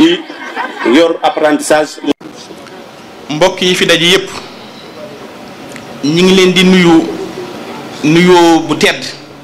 bi yor apprentissage. mbokk yi fi daje yépp ñi ngi leen di nuyu nuyoo bu tedd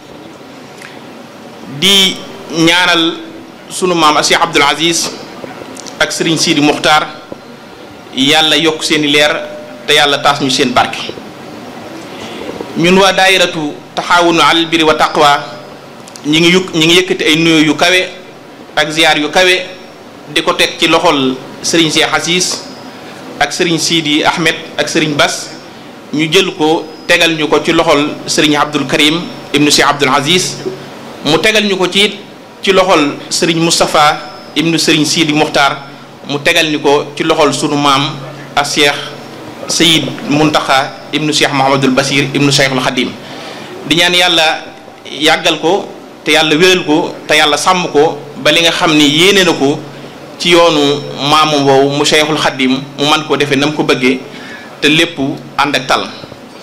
di ñaanal sunu maam Cheikh Abdoul Aziz ak Serigne Sidi Muxtaar yàlla yokk seeni leer te yàlla taas ñu seen barke ñun waa daayiratu taxaawunu alal birri wa taqwa ñi ngi yukk ñi ngi yëkkati ay nuyoo yu kawe ak ziyaar yu kawe di ko teg ci loxol Serigne Cheikh Aziz ak Serigne Sidi Ahmed ak Serigne Bass ñu jël ko tegal ñu ko ci loxol Serigne Abdul Karim ibnu Cheikh Abdoul Aziz mu tegal ñu ko ci ci loxol Serigne Moustapha ibnu Serigne Sidi Muxtaar mu tegal ñu ko ci loxol sunu maam ak Cheikh Sayid Muntaxa ibnu Cheikh Mouhamadul Basir ibnu Cheikhul Xadim di ñaan yàlla yàggal ko te yàlla wéral ko te yàlla sàmm ko ba li nga xam ni yéene na ko ci yoonu maamu woowu mu Cheikhul Xadim mu man koo defee na mu ko bëggee te lépp ànd ak tal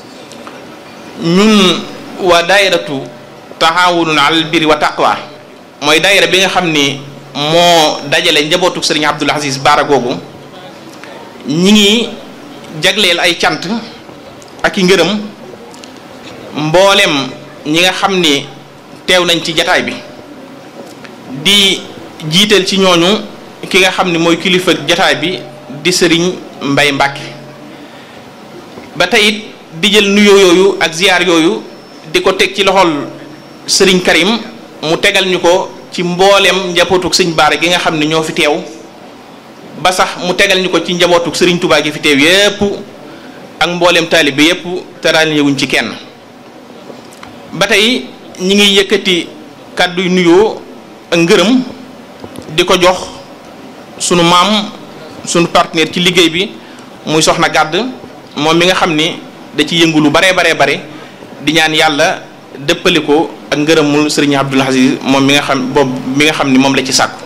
ñun waa daayiratu taxaawunun alal birri wa taqwa mooy daayira bi nga xam ni moo dajale njabootuk sëriñ Abdoul Aziz Baara googu ñi ngi jagleel ay cant ak i ngërëm mboolem ñi nga xam ni teew nañ ci jataay bi di jiital ci ñooñu ki nga xam ni mooy kilifa jataay bi di sëriñ Mbay Mbàkke ba tey it di jël nuyoo yooyu ak ziyaar yooyu di ko teg ci loxol sëriñ Karim mu tegal ñu ko ci mboolem njabootuk sëñ Baara gi nga xam ne ñoo fi teew ba sax mu tegal ñu ko ci njabootuk sëriñ Touba gi fi teew yépp ak mboolem taalibe yépp te daal ñëwuñ ci kenn ba tey ñi ngi yëkkati kàdduy nuyoo ak ngërëm di ko jox sunu maam sunu partenaire ci liggéey bi muy soxna gàdd moom mi nga xam ni da ci yëngu lu baree baree bare di ñaan yàlla dëppale ko ak ngërëmul sëriñ Abdoul Aziz moom mi nga xam boobu mi nga xam ni moom la ci sàkku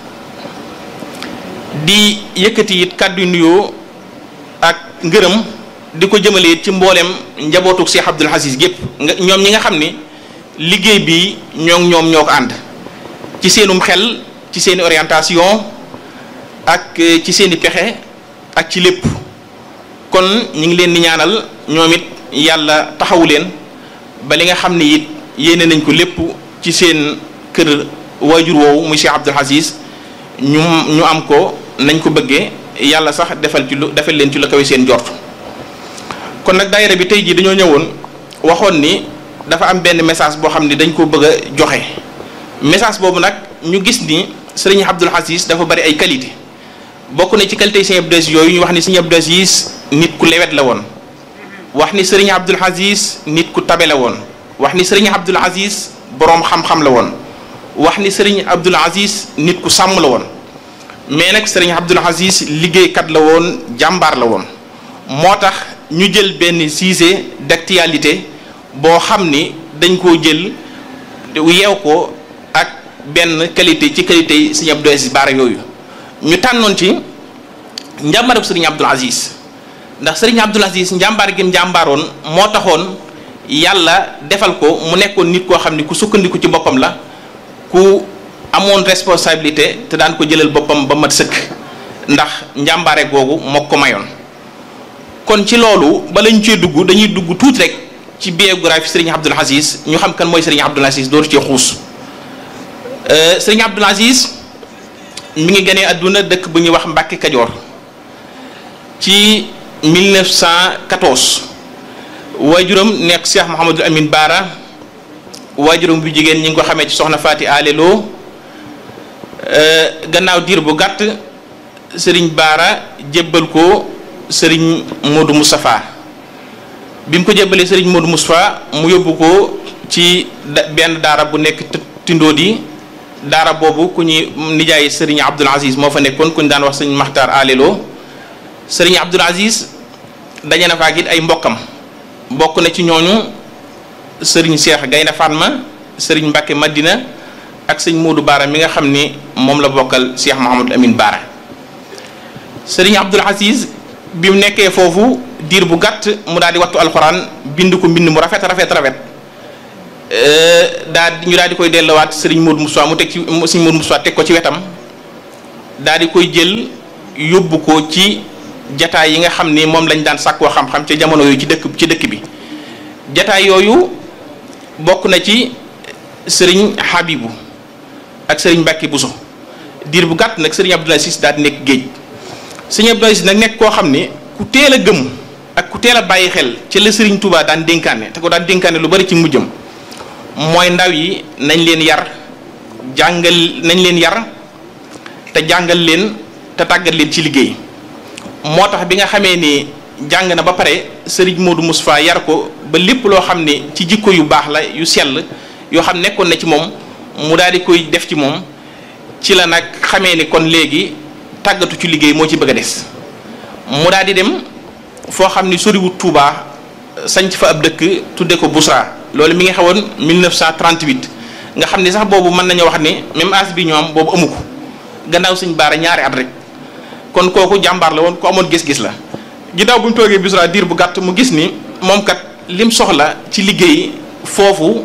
di yëkkati it kàddu nuyoo ak ngërëm di ko jëmale it ci mboolem njabootuk Cheikh Abdoul Aziz gépp nga ñoom ñi nga xam ni liggéey bi ñoo ñoom ñoo ko ànd ci seenum xel ci seeni orientation ak ci seeni pexe ak ci lépp kon ñu ngi leen di ñaanal ñoom it yàlla taxawu leen ba li nga xam ni it yéene nañ ko lépp ci seen kër waajur woowu muy Cheikh Abdoul Aziz ñu ñu am ko nañ ko bëggee yàlla sax defal ci lu defal leen ci lu kawe seen jort kon nag daayira bi tey jii dañoo ñëwoon waxoon ni dafa am benn message boo xam ni dañ ko bëgg a joxe message boobu nag ñu gis ni sëriñ Abdoul Aziz dafa bari ay qualité bokk na ci qualité Sëriñ Abdoul Aziz yooyu ñu wax ni Sëriñ Abdoul Aziz nit ku lewet la woon wax ni sëriñ Abdoul Aziz nit ku tabe la woon wax ni sëriñ Abdoul Aziz boroom xam-xam la woon wax ni sëriñ Abdoul Aziz nit ku sàmm la woon mais nag sëriñ Abdoul Aziz liggéeykat la woon jàmbaar la woon moo tax ñu jël benn sujet d'actualité boo xam ni dañ koo jël yeew ko ak benn qualité ci qualité yi sëriñ Abdoul Aziz Baara yooyu ñu tànnoon ci njàmbaarab sëriñ Abdoul Aziz ndax sëriñ Abdoul Aziz njàmbaar gi njàmbaaroon moo taxoon yàlla defal ko mu nekkoon nit koo xam ni ku sukkandiku ci boppam la ku amoon responsabilité te daan ko jëlal boppam ba mat sëkk ndax njàmbaare googu moo ko mayoon kon ci loolu bala ñu cee dugg dañuy dugg tuuti rek ci biographie sëriñ Abdoul Aziz ñu xam kan mooy sëriñ Abdoul Aziz dooru cee xuus sëriñ Abdoul Aziz mi ngi gënee àdduna dëkk bu ñuy wax Mbàkke Kajoor ci 1914 waajuram nekk Cheikh Mouhamadul Amin Baara waajuram bu jigéen ñi ngi ko xamee ci soxna Faati Alelo gannaaw diir bu gàtt sëriñ Baara jébbal ko sëriñ Modou Moustapha bi mu ko jébbalee sëriñ Modou Moustapha mu yóbbu ko ci benn daara bu nekk Tindóodi daara boobu ku ñuy nijaay sëriñ Abdoul Aziz moo fa nekkoon ku ñu daan wax sëriñ Maxtaar Alelo sëriñ Abdoul Aziz daje na fa ak it ay mbokkam bokk na ci ñooñu sëriñ Cheikh Gaynde Fatma sëriñ Mbacke Madina ak sëñ Modou Baara mi nga xam ni moom la bokkal Cheikh Mouhamadou Amine Baara sëriñ Abdoul Aziz bi mu nekkee foofu diir bu gàtt mu daal di wattu alxuraan bind ko mbind mu rafet rafet rafet daal ñu daal di koy delluwaat sëriñ Modou Moussa mu teg ci sëriñ Modou Moussa teg ko ci wetam daal di koy jël yóbbu ko ci jataay yi nga xam ni moom lañ daan sàkkoo xam-xam ca jamono yooyu ci dëkk ci dëkk bi jataay yooyu bokk na ci sëriñ Habibu ak sëriñ Mbàkke Buso diir bu gàtt nag sëriñ Abdoul Aziz daal di nekk géej sëriñ Abdoul Aziz nag nekk koo xam ni ku teel a gëm ak ku teel a bàyyi xel ci la sëriñ Touba daan dénkaane te ko daan dénkaane lu bari ci mujjam mooy ndaw yi nañ leen yar jàngal nañ leen yar te jàngal leen te tàggat leen ci liggéey moo tax bi nga xamee ni jàng na ba pare sëriñ Modou Moustapha yar ko ba lépp loo xam ne ci jikko yu baax la yu sell yoo xam nekkoon na ci moom mu daal di koy def ci moom ci la nag xamee ni kon léegi tàggatu ci liggéey moo ci bëgg a des mu daal di dem foo xam ni soriwut Touba sanc fa ab dëkk tudde ko Bousra loolu mi ngi xewoon 1938 nga xam ni sax boobu mën nañoo wax ni même âge bi ñoom boobu amu ko gannaaw suñ baara ñaari at rek kon kooku jàmbaar la woon ku amoon gis-gis la ginnaaw bu ñu toogee Bousra diir bu gàtt mu gis ni moom kat lim soxla ci liggéey foofu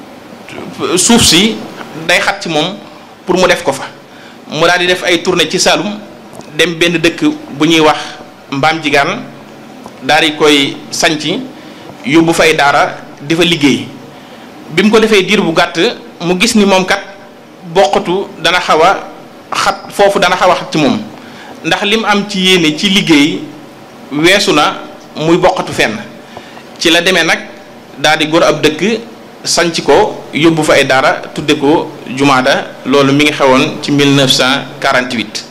suuf si day xat ci moom pour mu def ko fa mu daal di def ay tournée ci Saloum dem benn dëkk bu ñuy wax mbaam jigaan daal di koy sanci yóbbu fay daara di fa liggéey bi mu ko defee diir bu gàtt mu gis ni moom kat bokkatu dana xaw a xat foofu dana xaw a xat ci moom ndax lim am ci yéene ci liggéey weesu na muy bokkatu fenn ci la demee nag daal di góor ab dëkk sanc ko yóbbu fa ay daara tudde ko jumaada loolu mi ngi xewoon ci 1948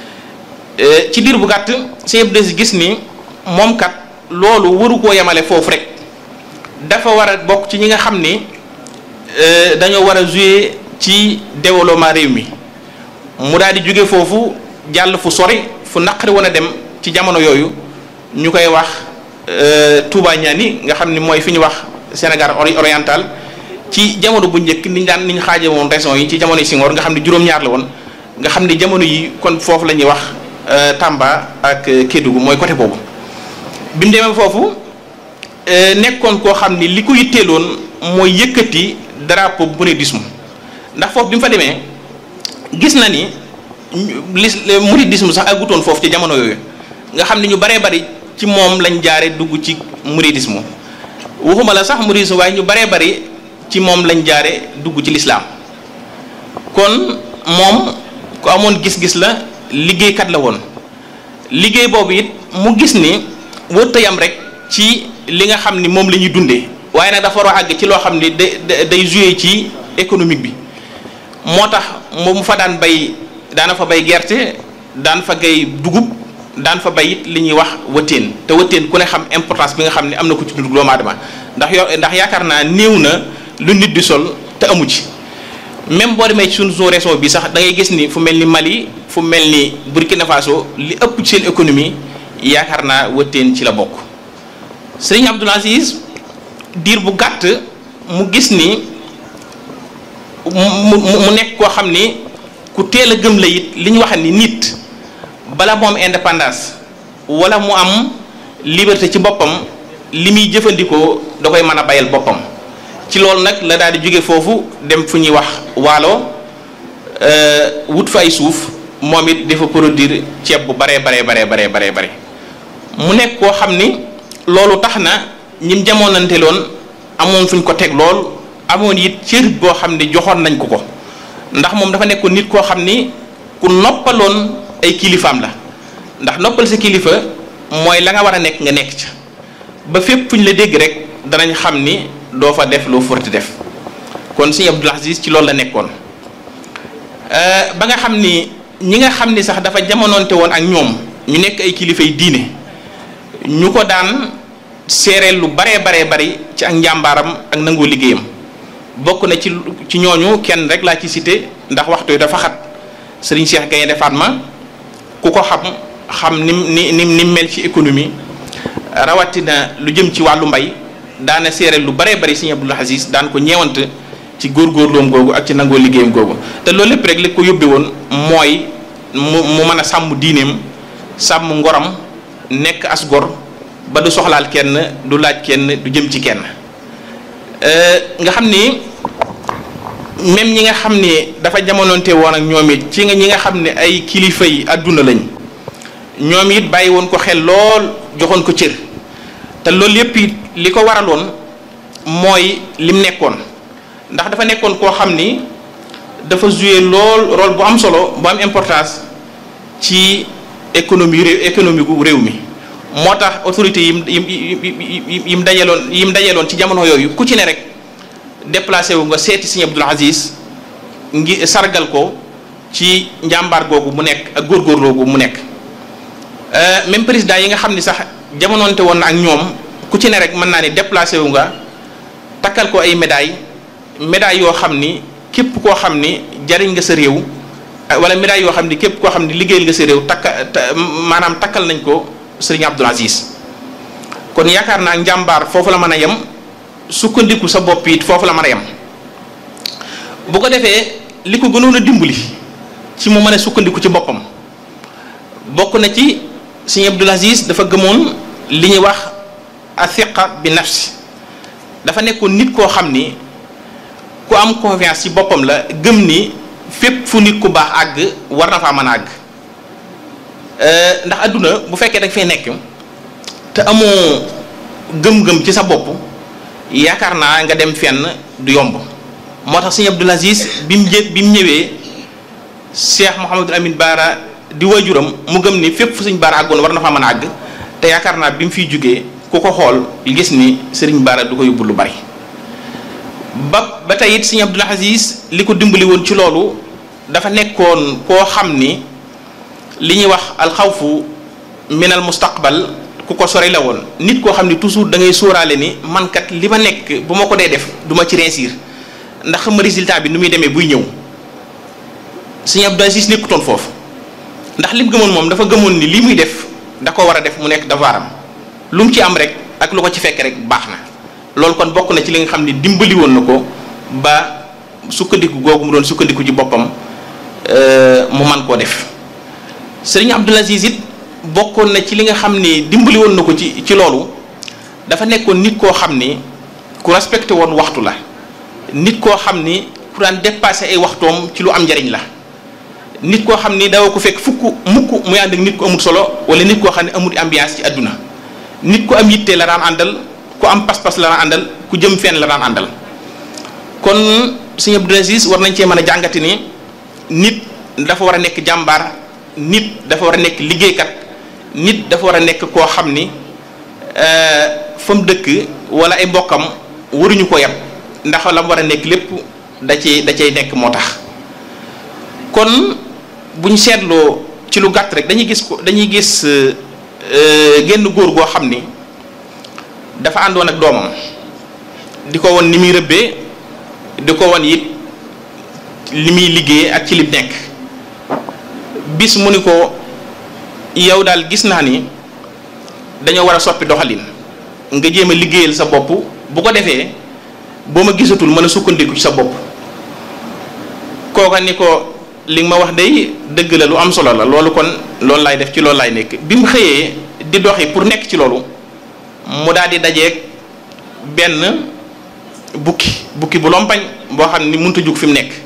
ci diir bu gàtt sëñ Abdou Aziz gis ni moom kat loolu waru koo yemale foofu rek dafa war a bokk ci ñi nga xam ni dañoo war a jouer ci développement réew mi mu daal di jóge foofu jàll fu sori fu naqari woon a dem ci jamono yooyu ñu koy wax Touba Ñaani nga xam ni mooy fi ñu wax Sénégal oriental ci jamono bu njëkk niñ daan niñ xaaje woon régions yi ci jamono yi Senghor nga xam ne juróom-ñaar la woon nga xam ni jamono yi kon foofu la ñuy wax Tamba ak Kédougou mooy côté boobu bi mu demee foofu nekkoon koo xam ni li ko yitteeloon mooy yëkkati drapeau mouridisme ndax foofu bi mu fa demee gis na ni lis mouridisme sax agutoon foofu ci jamono yooyu nga xam ni ñu baree bari ci moom lañ jaare dugg ci mouridisme waxuma la sax mouridisme waaye ñu baree bari ci moom lañ jaare dugg ci lislaam kon moom ku amoon gis-gis la liggéeykat la woon liggéey boobu it mu gis ni wërta yam rek ci li nga xam ni moom la ñuy dundee waaye nag dafa war a àgg ci loo xam ni day day jouer ci économique bi moo tax mu fa daan bay daana fa bay gerte daan fa gay dugub daan fa bay it li ñuy wax wëttéen te wëttéen ku ne xam importance bi nga xam ne am na ko ci dundu doomu aadama ndax yo ndax yaakaar naa néew na lu nit di sol te amu ci même boo demee ci suñu suñu région bi sax da ngay gis ni fu mel ni Mali fu mel ni Burkina Faso li ëpp ci seen économie yaakaar naa wëttéen ci la bokk sëriñ Abdoul Aziz diir bu gàtt mu gis ni mu mu nekk koo xam ni ku teel a gëm la it li ñu wax ni nit bala mu am indépendance wala mu am liberté ci boppam li muy jëfandikoo da koy mën a bayal boppam ci loolu nag la daal di jóge foofu dem fu ñuy wax waalo wut fa ay suuf moom it dafa produire ceeb bu baree baree baree baree baree bare mu nekk koo xam ni loolu tax na ñim jamoonante loon amoon fuñ ko teg lool amoon it cër boo xam ne joxoon nañ ko ko ndax moom dafa nekkoon nit koo xam ni ku noppaloon ay kilifaam la ndax noppal sa kilifa mooy la nga war a nekk nga nekk ca ba fépp fu ñu la dégg rek danañ xam ni doo fa def loo forti def kon sëñ Abdoul Aziz ci loolu la nekkoon ba nga xam ni ñi nga xam ni sax dafa jamonoonte woon ak ñoom ñu nekk ay kilifay diine ñu ko daan seereel lu baree baree bari ci ak njàmbaaram ak nangoo liggéeyam bokk na ci ci ñooñu kenn rek laa ci cité ndax waxtu yi dafa xat sëriñ Cheikh Gaynde Fatma ku ko xam xam ni ni ni ni mel ci économie rawatina lu jëm ci wàllu mbay daana seereel lu baree bari sëriñ Abdoul Aziz daan ko ñeewant ci góorgóorloom googu ak ci nangoo liggéeyam googu te loolu lépp rek li ko yóbbe woon mooy mu mu mën a sàmm diineem sàmm ngoram nekk as gor ba du soxlaal kenn du laaj kenn du jëm ci kenn nga xam ni même ñi nga xam ne dafa jamonoonte woon ak ñoom it ci nga ñi nga xam ne ay kilifa yi àdduna lañ ñoom it bàyyi woon ko xel lool joxoon ko cër te loolu yépp it li ko waraloon mooy lim nekkoon ndax dafa nekkoon koo xam ni dafa jouer lool rôle bu am solo bu am importance ci économie réew économie gu réew mi moo tax autorité yim yim yim yim dajaloon yim dajaloon ci jamono yooyu ku ci ne rek déplacé wu nga seeti Sëriñ Abdul Aziz ngi sargal ko ci njàmbaar googu mu nekk ak góorgóorloo gu mu nekk même président yi nga xam ni sax jamonoonte woon na ak ñoom ku ci ne rek mën naa ni déplacé wu nga takkal ko ay médailles médailles yoo xam ni képp koo xam ni jariñ nga sa réew wala médailles yoo xam ni képp koo xam ni liggéeyal nga sa réew takka maanaam takkal nañ ko Sëriñ Abdul Aziz kon yaakaar naa njàmbaar foofu la mën a yem sukkandiku sa bopp it foofu la mën a yem bu ko defee li ko gënoon a dimbali ci mu mën a sukkandiku ci boppam bokk na ci Sëriñ Abdul Aziz dafa gëmoon li ñuy wax athiqa bi nafsi dafa nekkoon nit koo xam ni ku am confiance ci boppam la gëm ni fépp fu nit ku baax àgg war na faa mën a àgg ndax adduna bu fekkee danga fay nekk te amoo gëm-gëm ci sa bopp yaakaar naa nga dem fenn du yomb moo tax sëñ Abdul Aziz bi mu jë bi mu ñëwee Cheikh Mouhamadul Amin Baara di waajuram mu gëm ni fépp fu sëñ Baara àggoon war na faa mën a àgg te yaakaar naa bi mu fiy jógee ku ko xool gis ni sëriñ Baara du ko yóbbu lu bari ba ba tey it sëñ Abdul Aziz li ko dimbali woon ci loolu dafa nekkoon koo xam ni li ñuy wax alxawfu minal mustaqbal ku ko sori la woon nit koo xam ni toujours da ngay sóoraale ni man kat li ma nekk bu ma ko dee def du ma ci réussir ndax xam résultat bi nu muy demee buy ñëw sëñ Abdul Aziz nekkutoon foofu ndax li mu gëmoon moom dafa gëmoon ni li muy def da ko war a def mu nekk devoiram lu mu ci am rek ak lu ko ci fekk rek baax na loolu kon bokk na ci li nga xam ni dimbali woon na ko ba sukkandiku googu mu doon sukkandiku ci boppam mu man koo def sëriñ Abdul Aziz it bokkoon na ci li nga xam ni dimbali woon na ko ci ci loolu dafa nekkoon nit koo xam ni ku respecté woon waxtu la nit koo xam ni ku daan dépassé ay waxtoom ci lu am njariñ la nit koo xam ni dawa ko fekk fukk mukk muy ànd ak nit ku amul solo wala nit koo xam ne amul ambiance ci àdduna nit ku am yitte la daan àndal ku am pas-pas la daan àndal ku jëm fenn la daan àndal kon sëñ Abdul Aziz war nañ cee mën a jàngati ni nit dafa war a nekk jàmbaar nit dafa war a nekk liggéeykat nit dafa war a nekk koo xam ni fa mu dëkk wala ay mbokkam waruñu ko yab ndax la mu war a nekk lépp da cay da cay nekk moo tax kon buñ seetloo ci lu gàtt rek dañuy gis ko dañuy gis genn góor goo xam ni dafa àndoon ak doomam di ko won ni muy rëbbee di ko won it li muy liggéey ak ci li nekk bis mu ni ko yow daal gis naa ni dañoo war a soppi doxalin nga jéem a liggéeyal sa bopp bu ko defee boo ma gisatul mën a sukkandiku ci sa bopp kooka ni ko li nga ma wax day dëgg la lu am solo la loolu kon loolu laay def ci loolu laay nekk bi mu xëyee di doxi pour nekk ci loolu mu daal di dajeeg benn bukki bukki bu lompañ boo xam ni mënut a jug fi mu nekk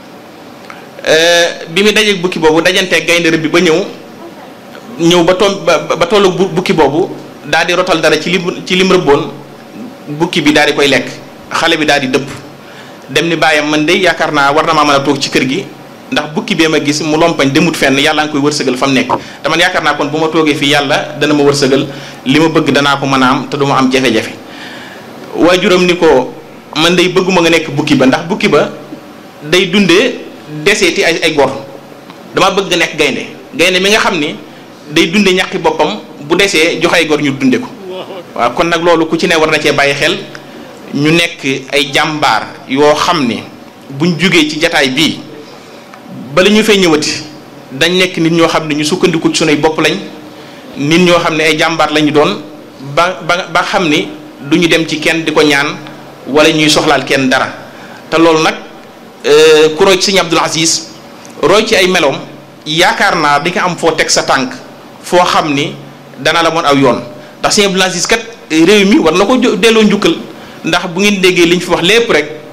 bi mu dajeeg bukki boobu dajanteeg gaynde rëbb bi ba ñëw ñëw ba toll ba tollu bukki boobu daal di rotal dara ci lim ci lim rëbboon bukki bi daal di koy lekk xale bi daal di dëpp dem ni bàyyam man de yaakaar naa war na maa mën a toog ci kër gi ndax bukki bee ma gis mu lompañ demut fenn yàlla nga koy wërsëgal fa mu nekk te man yaakaar naa kon bu ma toogee fii yàlla dana ma wërsëgal li ma bëgg danaa ko mën a am te du ma am jafe-jafe waajuram ni ko man day bëgguma nga nekk bukki ba ndax bukki ba day dundee deseeti ay ay gor dama bëgg nga nekk gaynde gaynde mi nga xam ni day dunde ñàkki boppam bu desee jox ay gor ñu dunde ko waaw kon nag loolu ku ci ne war na cee bàyyi xel ñu nekk ay jàmbaar yoo xam ni buñ jugee ci jataay bii bala ñu fay ñëwati dañ nekk nit ñoo xam ne ñu sukkandiku ci sunuy bopp lañ nit ñoo xam ne ay jàmbaar lañu doon ba ba ba xam ni du ñu dem ci kenn di ko ñaan wala ñuy soxlaal kenn dara te loolu nag ku roy ci sëñ Abdul Aziz roy ci ay meloom yaakaar naa di nga am foo teg sa tànk foo xam ni dana la moon aw yoon ndax sëñ Abdul Aziz kat réew mi war na ko delloo njukkal ndax bu ngeen déggee li ñu fi wax lépp rek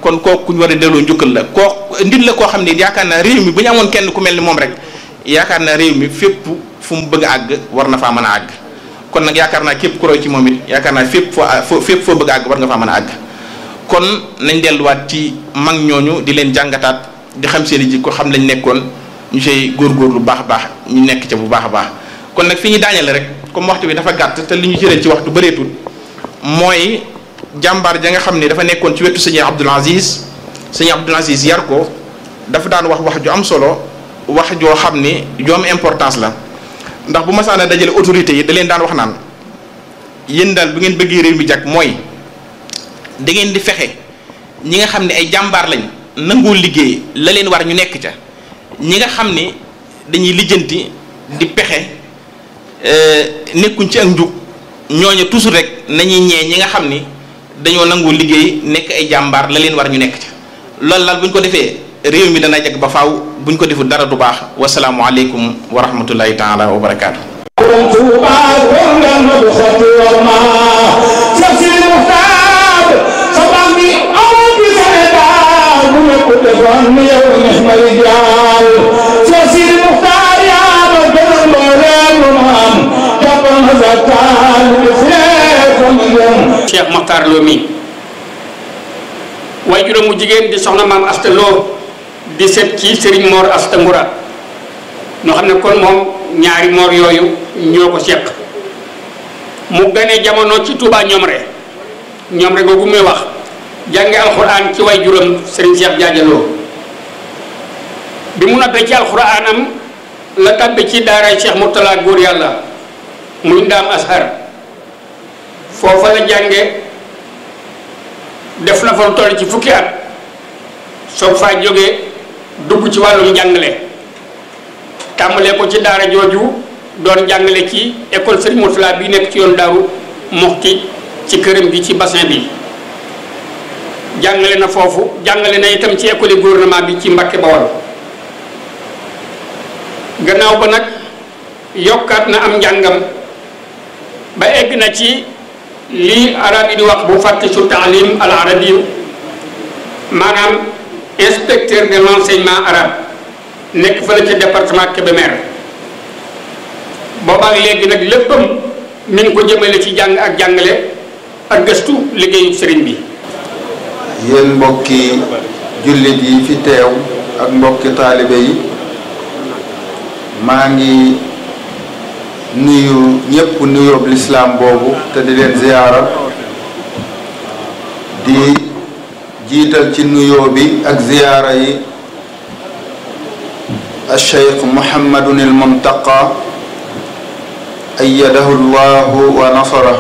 kon kooku ku ñu war a delloo njukkal la koo nit la koo xam ne yaakaar naa réew mi bu ñu amoon kenn ku mel ni moom rek yaakaar naa réew mi fépp fu mu bëgg a àgg war na faa mën a àgg kon nag yaakaar naa képp ku roy ci moom it yaakaar naa fépp foo fépp foo bëgg a àgg war nga faa mën a àgg kon nañ delluwaat ci mag ñooñu di leen jàngataat di xam seen i jikko xam lañ nekkoon ñu say góorgóorlu bu baax a baax ñu nekk ca bu baax a baax kon nag fi ñu daaneel rek comme waxtu bi dafa gàtt te li ñu jëlee ci waxtu bëreetul mooy jàmbaar ja nga xam ne dafa nekkoon ci wetu sëñ Abdul Aziz sëñ Abdul Aziz yar ko dafa daan wax wax ju am solo wax joo xam ne ju am importance la ndax bu masaana dajale autorités yi da leen daan wax naan yéen daal bu ngeen bëggee réew mi jàkk mooy da ngeen di fexe ñi nga xam ne ay jàmbaar lañ nangoo liggéey la leen war ñu nekk ca ñi nga xam ne dañuy lijjanti di pexe nekkuñ ci ak njub ñooñu toujours rek nañuy ñee ñi nga xam ni dañoo nangoo liggéey nekk ay jàmbaar la leen war ñu nekk ca loolu daal bu ñu ko defee réew mi dana jag ba faaw bu ñu ko deful dara du baax wasalaamu aleykum wa rahmatullahi taala wa barakaatu. Cheikh Mokhtar Lo mi waaye juróom mu jigéen di soxna maam Asta Lo di set ci Serigne Mor Asta Ngoura ñoo xam ne kon moom ñaari moor yooyu ñoo ko seq mu gane jamono ci Touba Ñomre Ñomre googu muy wax jànge alxuraan ci way juróom Serigne Cheikh Jaajaloo bi mu noppee ci alxuraanam la tàbbi ci daaray Cheikh Mourtala góor yàlla muy ndaam ashar foofa la jànge def na fa lu toll ci fukki at soog faa jógee dugg ci wàllum jàngale tàmbalee ko ci daara jooju doon jàngale ci école Serigne Mourtala bi nekk ci yoon Daaru Muxti ci këram gi ci bassin bi jàngale na foofu jàngale na itam ci école gouvernement bi ci Mbakke Bawol gannaaw ba nag yokkaat na am njàngam ba egg na ci lii arab yi di wax bu fàtte su taalim al arabi maanaam inspecteur de l'enseignement arabe nekk fële ca département Kébémer boobaak léegi nag léppam mi ngi ko jëmale ci jàng ak jàngale ak gëstu liggéeyu sëriñ bi yéen mbokki jullit yi fi teew ak mbokki taalibe yi maa ngi nuyu ñépp nuyoob lislaam boobu te di leen ziyaara di jiital ci nuyoo bi ak ziyaara yi alcheikh muhammadun il muntaqa ayyadahu llahu wa nasara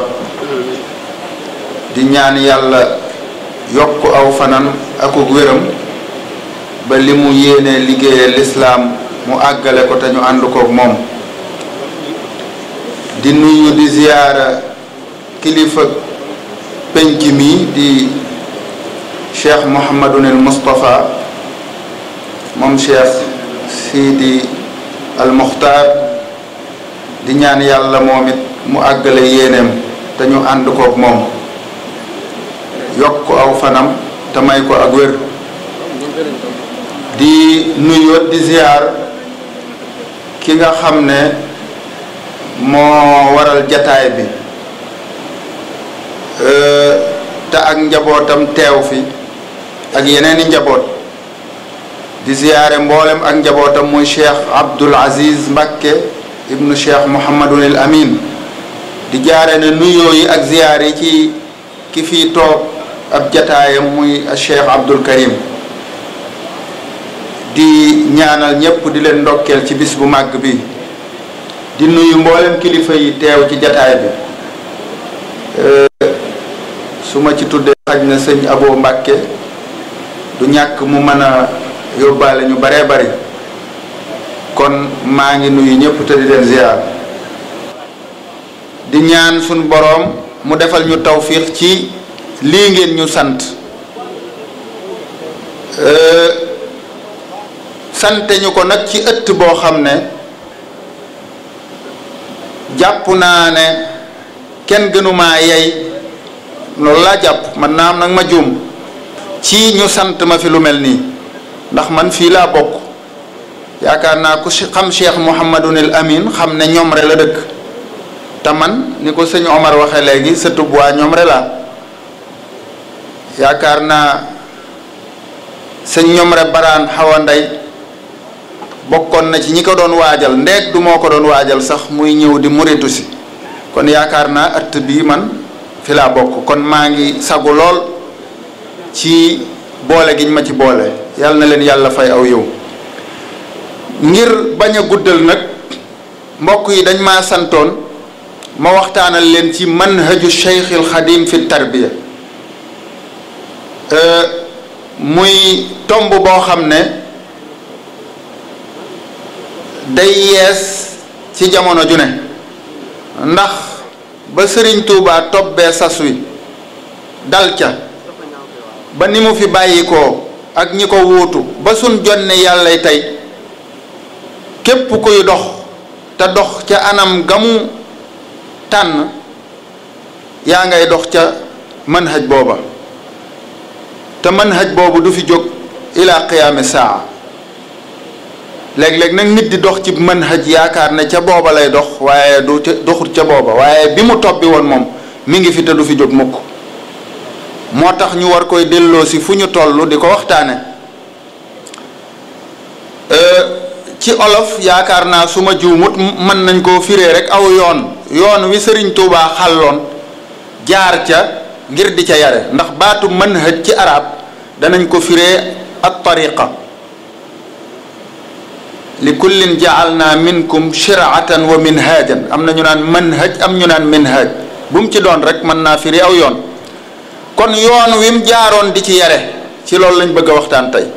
di ñaan yàlla yokk aw fanam akuk wéram ba li mu yéene liggéeye lislaam mu àggale ko te ñu ànd kook moom di nuyu di ziyaara kilifa penc mi di cheikh Mouhamadunil Moustapha moom cheikh Sidi al Muxtaar di ñaan yàlla moom it mu àggale yéeneem te ñu ànd kook moom yokk aw fanam te may ko ak wér di nuyu di ziyaar ki nga xam ne moo waral jataay bi te ak njabootam teew fi ak yeneeni njaboot di ziyaare mboolem ak njabootam muy cheikh Abdul Aziz Mbakke ibnu cheikh Mouhamadunil Amin di jaare ne nuyoo yi ak ziyaar yi ci ki fii toog ab jataayam muy cheikh Abdul Karim di ñaanal ñépp di leen ndokkeel ci bis bu màgg bi di nuyu mboolem kilifa yi teew ci jataay bi su ma ci tuddee xaj na sëñ Abo Mbàkke du ñàkk mu mën a yóbbaale ñu baree bari kon maa ngi nuyu ñépp te di leen ziar di ñaan suñ boroom mu defal ñu tawfiix ci lii ngeen ñu sant sante ñu ko nag ci ëtt boo xam ne jàpp naa ne kenn gënumaa yey loolu laa jàpp man naa am nag ma juum ci ñu sant ma fi lu mel nii ndax man fii laa bokk yaakaar naa ku xam Cheikh Mouhamadunil Amin xam ne Ñomre la dëkk te man ni ko sëñ Omar waxee léegi sëtub waa Ñomre laa yaakaar naa sëñ Ñomre Baraan Xawa Ndey bokkoon na ci ñi ko doon waajal ndeeg du moo ko doon waajal sax muy ñëw di muritu si kon yaakaar naa ëtt bii man fi laa bokk kon maa ngi sagu lool ci boole giñ ma ci boole yàlla na leen yàlla fay aw yow ngir bañ a guddal nag mbokk yi dañ maa santoon ma waxtaanal leen ci manhaju Cheikhil Xadim fi tarbiya muy tomb boo xam ne day yees ci jamono ju ne ndax ba sëriñ Tuubaa tobbee sas wi dal ca ba ni mu fi bàyyikoo ak ñi ko wuutu ba suñ jonne yàllay tey képp kuy dox te dox ca anam gamu tànn yaa ngay dox ca manhaj booba te manhaj boobu du fi jóg ila qiyaami saa léeg-léeg nag nit di dox ci manhaj yaakaar ne ca booba lay dox waaye du doxut ca booba waaye bi mu tobbi woon moom mi ngi fi te du fi jóg mukk moo tax ñu war koy delloo si fu ñu toll di ko waxtaane ci olof yaakaar naa su ma juumut mën nañ koo firee rek aw yoon yoon wi sëriñ Tuubaa xàlloon jaar ca ngir di ca yare ndax baatu manhaj ci arab danañ ko firee at tariqa li kullin jaalna minkum shiratan wa minhajan am na ñu naan manhaj am ñu naan minhaj bu mu ci doon rek mën naa firi aw yoon kon yoon wi mu jaaroon di ci yare ci loolu lañ bëgg a waxtaan tey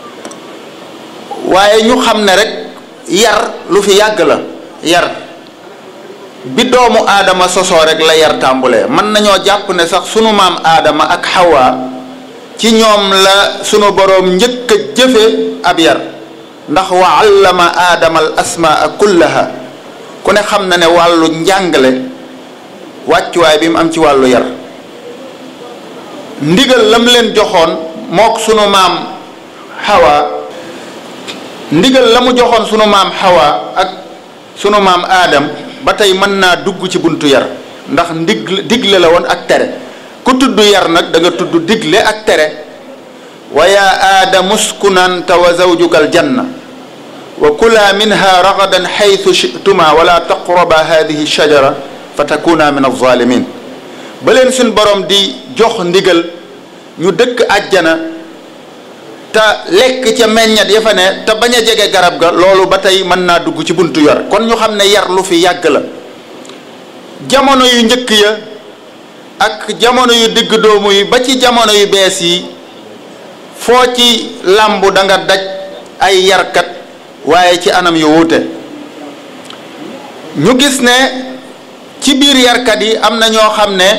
waaye ñu xam ne rek yar lu fi yàgg la yar bi doomu aadama sosoo rek la yar tàmbulee mën nañoo jàpp ne sax sunu maam aadama ak xawaa ci ñoom la sunu boroom njëkk a jëfe ab yar ndax wa allama aadama al asmaa kullaha ku ne xam na ne wàllu njàngale wàccuwaay bi mu am ci wàllu yar ndigal lam leen joxoon mook sunu maam xawa ndigal la mu joxoon sunu maam xawa ak sunu maam aadam ba tey mën naa dugg ci buntu yar ndax ndig digle la woon ak tere ku tudd yar nag da nga tudd digle ak tere wa yaa aadamu uskun anta wa zawjuka aljanna wa kula minha ragadan xaytu chituma wala taqraba hadihi shajara fa takuna min alzalimin ba leen suñ borom di jox ndigal ñu dëkk àjjana te lekk ca meññat ya fa ne te bañ a jege garab ga loolu ba tey mën naa dugg ci buntu yar kon ñu xam ne yar lu fi yàgg la jamono yu njëkk ya ak jamono yu digg doomu yi ba ci jamono yu bees yi foo ci làmbu da nga daj ay yarkat waaye ci anam yu wuute ñu gis ne ci biir yarkat yi am na ñoo xam ne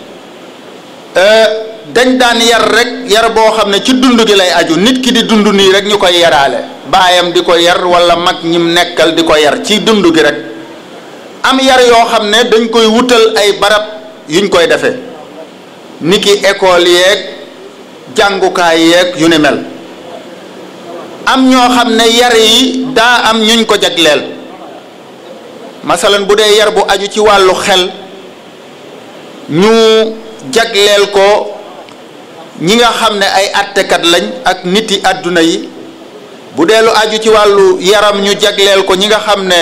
dañ daan yar rek yar boo xam ne ci dund gi lay aju nit ki di dund nii rek ñu koy yaraale baayam di ko yar wala mag ñim nekkal di ko yar ci dund gi rek am yar yoo xam ne dañ koy wutal ay barab yuñ koy defee ni ki école yeeg jàngukaay yeeg yu ni mel am ñoo xam ne yar yi daa am ñuñ ko jagleel masalan bu dee yar bu aju ci wàllu xel ñu jagleel ko ñi nga xam ne ay attekat lañ ak niti àdduna yi bu dee lu aju ci wàllu yaram ñu jagleel ko ñi nga xam ne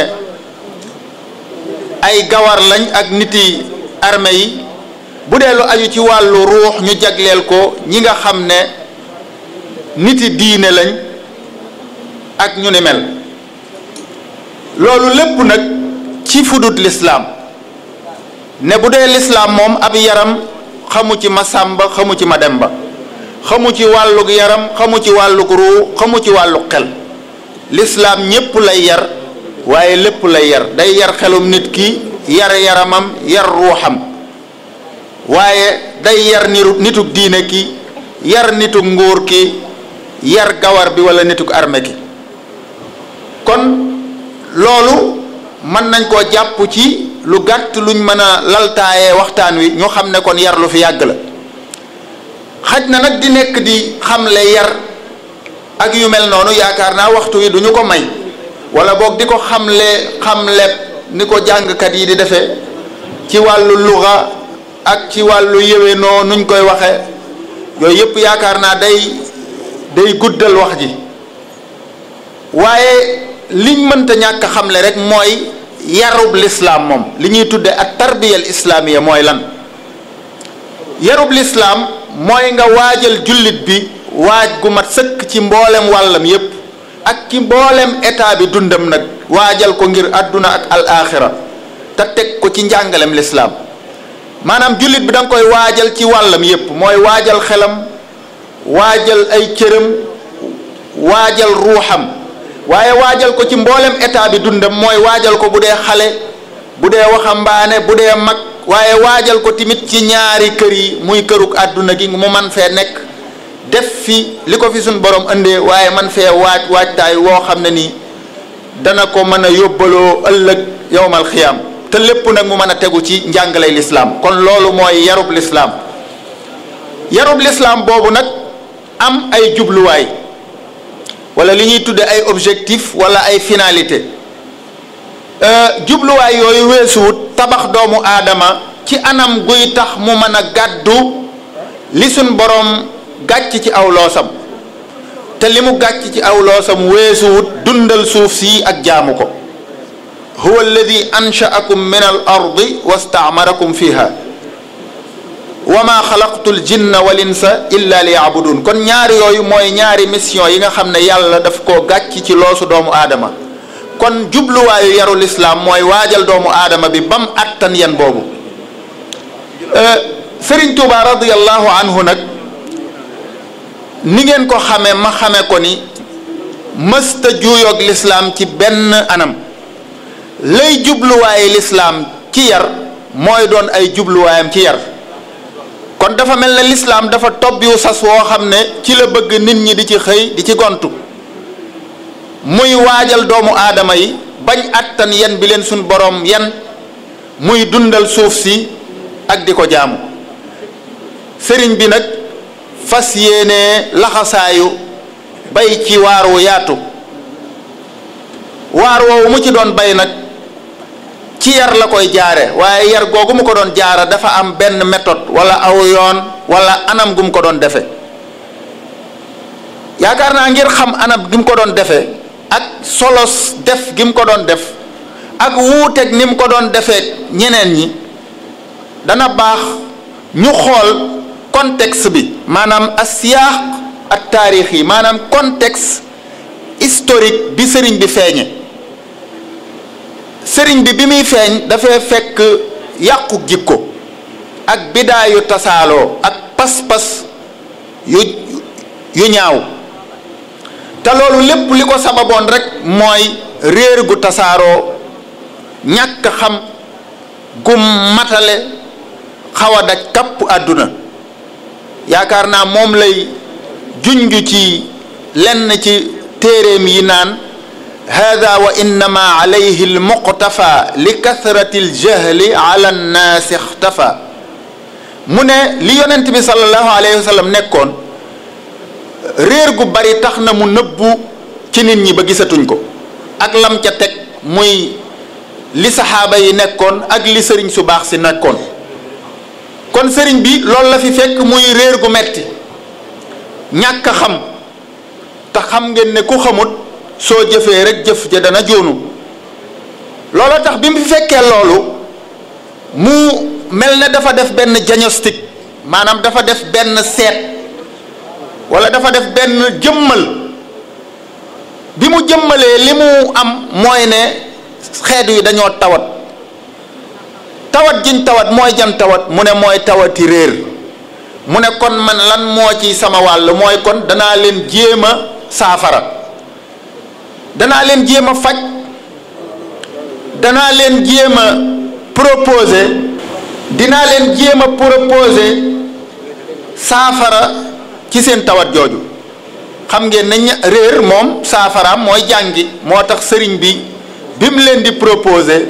ay gawar lañ ak niti armée yi bu dee lu aju ci wàllu ruux ñu jagleel ko ñi nga xam ne niti diine lañ ak ñu ni mel loolu lépp nag ci fudut lislaam ne bu dee lislaam moom ab yaram xamu ci ma sàmba xamu ci ma demba xamu ci wàllug yaram xamu ci wàllug ruu xamu ci wàllug xel lislaam ñépp lay yar waaye lépp lay yar day yar xelum nit ki yar yaramam yar ruuxam waaye day yar niru nitug diine ki yar nitug nguur ki yar gawar bi wala nitug arme ki kon loolu mën nañ koo jàpp ci lu gàtt luñ mën a laltaayee waxtaan wi ñu xam ne kon yar lu fi yàgg la xaj na nag di nekk di xamle yar ak yu mel noonu yaakaar naa waxtu wi du ñu ko may wala boog di ko xamle xamle ni ko jàngkat yi di defee ci wàllu luga ak ci wàllu yéwénoo nuñ koy waxe yooyu yëpp yaakaar naa day day guddal wax ji waaye liñ mënta ñàkk xamle rek mooy yarub lislaam moom li ñuy tudde ak tarbiyal islaamiya mooy lan yarub lislaam mooy nga waajal jullit bi waaj gu mat sëkk ci mboolem wàllam yépp ak ci mboolem état bi dundam nag waajal ko ngir àdduna ak al axira te teg ko ci njàngalem lislaam maanaam jullit bi da nga koy waajal ci wàllam yépp mooy waajal xelam waajal ay cëram waajal ruuxam waaye waajal ko ci mboolem état bi dundam mooy waajal ko bu dee xale bu dee waxambaane bu dee mag waaye waajal ko tamit ci ñaari kër yi muy këruk àdduna gi mu man fee nekk def fi li ko fi suñ borom indee waaye man fee waaj waajtaay woo xam ne nii dana ko mën a yóbbaloo ëllëg yowmal xiyaam te lépp nag mu mën a tegu ci njàngalay lislaam kon loolu mooy yarub lislaam yarub lislaam boobu nag am ay jubluwaay wala li ñuy tudde ay objectif wala ay finalité jubluwaay yooyu weesuwut tabax doomu aadama ci anam guy tax mu mën a gàddu li suñ boroom gàcc ci aw loosam te li mu gàcc ci aw loosam weesuwut dundal suuf si ak jaamu ko huwa alladi ansha'akum min al ardi wastaamarakum fiha wa ma xalaqtu l jinna wal insa illa li yaabudun kon ñaari yooyu mooy ñaari mission yi nga xam ne yàlla daf koo gàcc ci loosu doomu aadama kon jubluwaayu yarul islaam mooy waajal doomu aadama bi bam attan yan boobu sëriñ tuuba radiallahu anhu nag ni ngeen ko xame ma xame ko ni mësta juuyoog lislaam ci benn anam lay jubluwaayu lislaam ci yar mooy doon ay jubluwaayam ci yar kon dafa mel ne lislaam dafa tobbiwu sas woo xam ne ci la bëgg nit ñi di ci xëy di ci gontu muy waajal doomu aadama yi bañ attan yan bi leen suñ boroom yan muy dundal suuf si ak di ko jaamu sëriñ bi nag fas yéene laxasaayu bay ci waar wu yaatu waar woowu mu ci doon bay nag ci yar la koy jaare waaye yar googu mu ko doon jaara dafa am benn méthode wala aw yoon wala anam gu mu ko doon defe yaakaar naa ngir xam anam gi mu ko doon defe ak solos def gi mu ko doon def ak wuuteeg ni mu ko doon defee ñeneen ñi dana baax ñu xool contexte bi maanaam asiyaax ak taarix yi maanaam contexte historique bi sëriñ bi feeñe sëriñ bi bi muy feeñ dafay fekk yàqu jikko ak bidaayu tasaaloo ak pas-pas yu yu ñaaw te loolu lépp li ko sababoon rek mooy réer gu tasaaroo ñàkk xam gu matale xaw a daj kapp àdduna yaakaar naa moom lay junj ci lenn ci téeréem yi naan hada wa innama alayhi almuqtafa li kathrati aljahli ala annaasi ixtafa mu ne li yonent bi sallallahu alayhi wa sallam nekkoon réer gu bari tax na mu nëbbu ci nit ñi ba gisatuñ ko ak lam ca teg muy li saxaaba yi nekkoon ak li sëriñ su baax si nekkoon kon sëriñ bi loolu la fi fekk muy réer gu metti ñàkk xam te xam ngeen ne ku xamut soo jëfee rek jëf ja dana joonu loolu tax bi mu fi fekkee loolu mu mel ne dafa def benn diagnostic maanaam dafa def benn seet wala dafa def benn jëmmal bi mu jëmmalee li mu am mooy ne xeet yi dañoo tawat tawat jiñ tawat mooy jan tawat mu ne mooy tawati réer mu ne kon man lan moo ci sama wàll mooy kon danaa leen jéem a saafara danaa leen jéem a faj danaa leen jéem a proposer dinaa leen jéem a proposer saafara ci seen tawat jooju xam ngeen ne réer moom saafaraam mooy jàngi moo tax sëriñ bi bi mu leen di proposer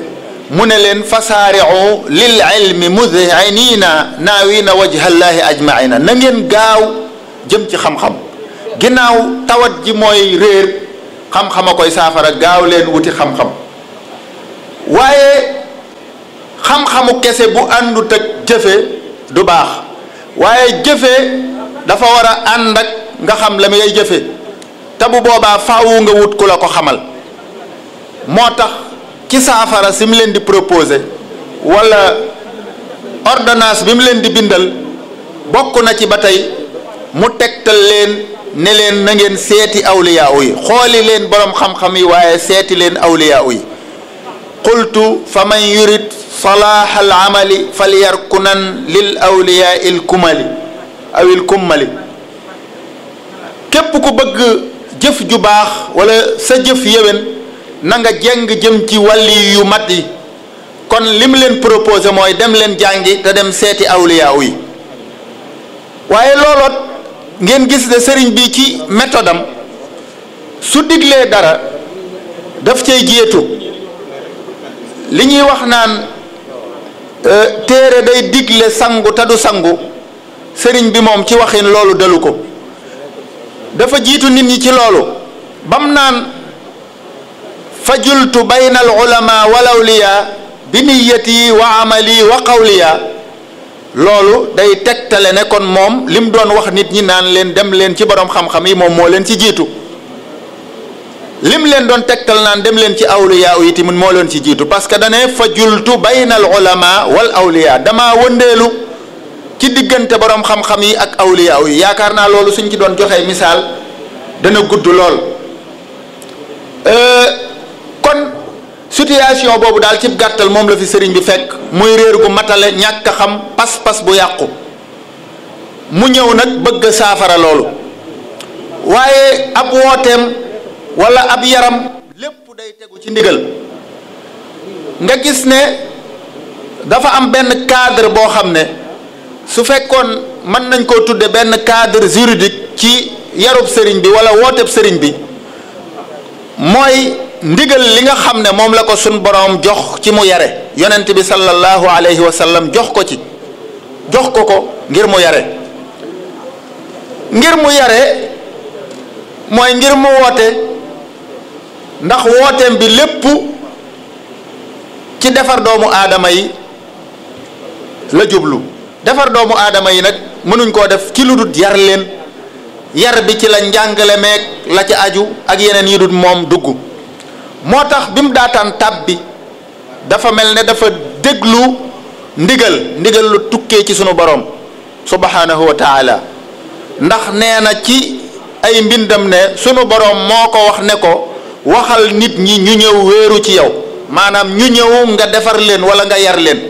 mu ne leen fasaari'u lil ilmi mudhinina naawina wajhallahi ajmaina na ngeen gaaw jëm ci xam-xam ginnaaw tawat ji mooy réer xam-xam a koy saafara gaaw leen wuti xam-xam waaye xam-xamu kese bu àndut ak jëfe du baax waaye jëfe dafa war a ànd ak nga xam la ngay jëfe te bu boobaa faawu nga wut ku la ko xamal moo tax ci saafara si mu leen di proposé wala ordonnance bi mu leen di bindal bokk na ci ba tey mu tegtal leen ne leen na ngeen seeti awliyaaw yi xooli leen boroom xam-xam yi waaye seeti leen awliyaaw yi qultu fa man yurid salaaha al amali falyarkunan lil awliyaa il kumali aw il kummali képp ku bëgg jëf ju baax wala sa jëf yéwén na nga jeng jëm ci wàlli yu mat yi kon li mu leen proposé mooy dem leen jàngi te dem seeti awliyaaw yi waaye looloot ngeen gis ne sëriñ bi ci méthode am su diglee dara daf cay jéetu li ñuy wax naan téere day digle sangu te du sangu sëriñ bi moom ci waxin loolu dalu ko dafa jiitu nit ñi ci loolu bam naan fajultu bayna al ulama wal awliya bi niyati wa amali wa qawliya loolu day tegtale ne kon moom lim doon wax nit ñi naan leen dem leen ci borom xam-xam yi moom moo leen ci jiitu lim leen doon tegtal naan dem leen ci awliya yi tamit moo leen ci jiitu parce que dane fajultu bayna al ulama wal awliya damaa wëndeelu ci diggante borom xam-xam yi ak awliya yi yaakaar naa loolu suñ ci doon joxee misaal dana gudd lool kon situation boobu daal ci gàttal moom la fi sëriñ bi fekk muy réer gu matale ñàkk a xam pas-pas bu yàqu mu ñëw nag bëgg saafara loolu waaye ab wooteem wala ab yaram lépp day tegu ci ndigal nga gis ne dafa am benn cadre boo xam ne su fekkoon mën nañ koo tudde benn cadre juridique ci yarub sëriñ bi wala wooteb sëriñ bi mooy ndigal li nga xam ne moom la ko sun boroom jox ci mu yare yonent bi sallallahu alayhi wa sallam jox ko ci jox ko ko ngir mu yare ngir mu yare mooy ngir mu woote ndax wooteem bi lépp ci defar doomu aadama yi la jublu defar doomu aadama yi nag mënuñ koo def ci lu dul yar leen yar bi ci la njàngale meeg la ca aju ak yeneen yi dul moom dugg moo tax bi mu daataan tab bi dafa mel ne dafa déglu ndigal ndigal lu tukkee ci sunu borom subhanahu wa taala ndax nee na ci ay mbindam ne sunu borom moo ko wax ne ko waxal nit ñi ñu ñëw wéeru ci yow maanaam ñu ñëw nga defar leen wala nga yar leen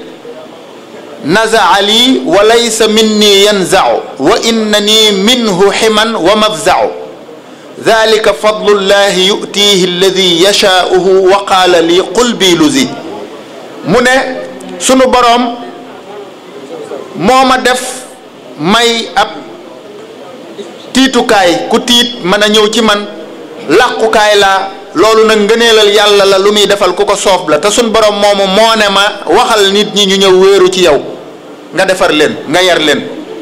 nazaa lii wa laysa minni yanzau wa innani minhu ximan wa mafzau dalika fadlullahi yutihi alladi yashaauhu wa qaala lii qul bi luzi mu ne sunu boroom moo ma def may ab tiitukaay ku tiit mën a ñëw ci man làqukaay laa loolu nag ngëneelal yàlla la lu muy defal ku ko soob la te sunu boroom moomu moo ne ma waxal nit ñi ñu ñëw wéeru ci yow nga defar leen nga yar leen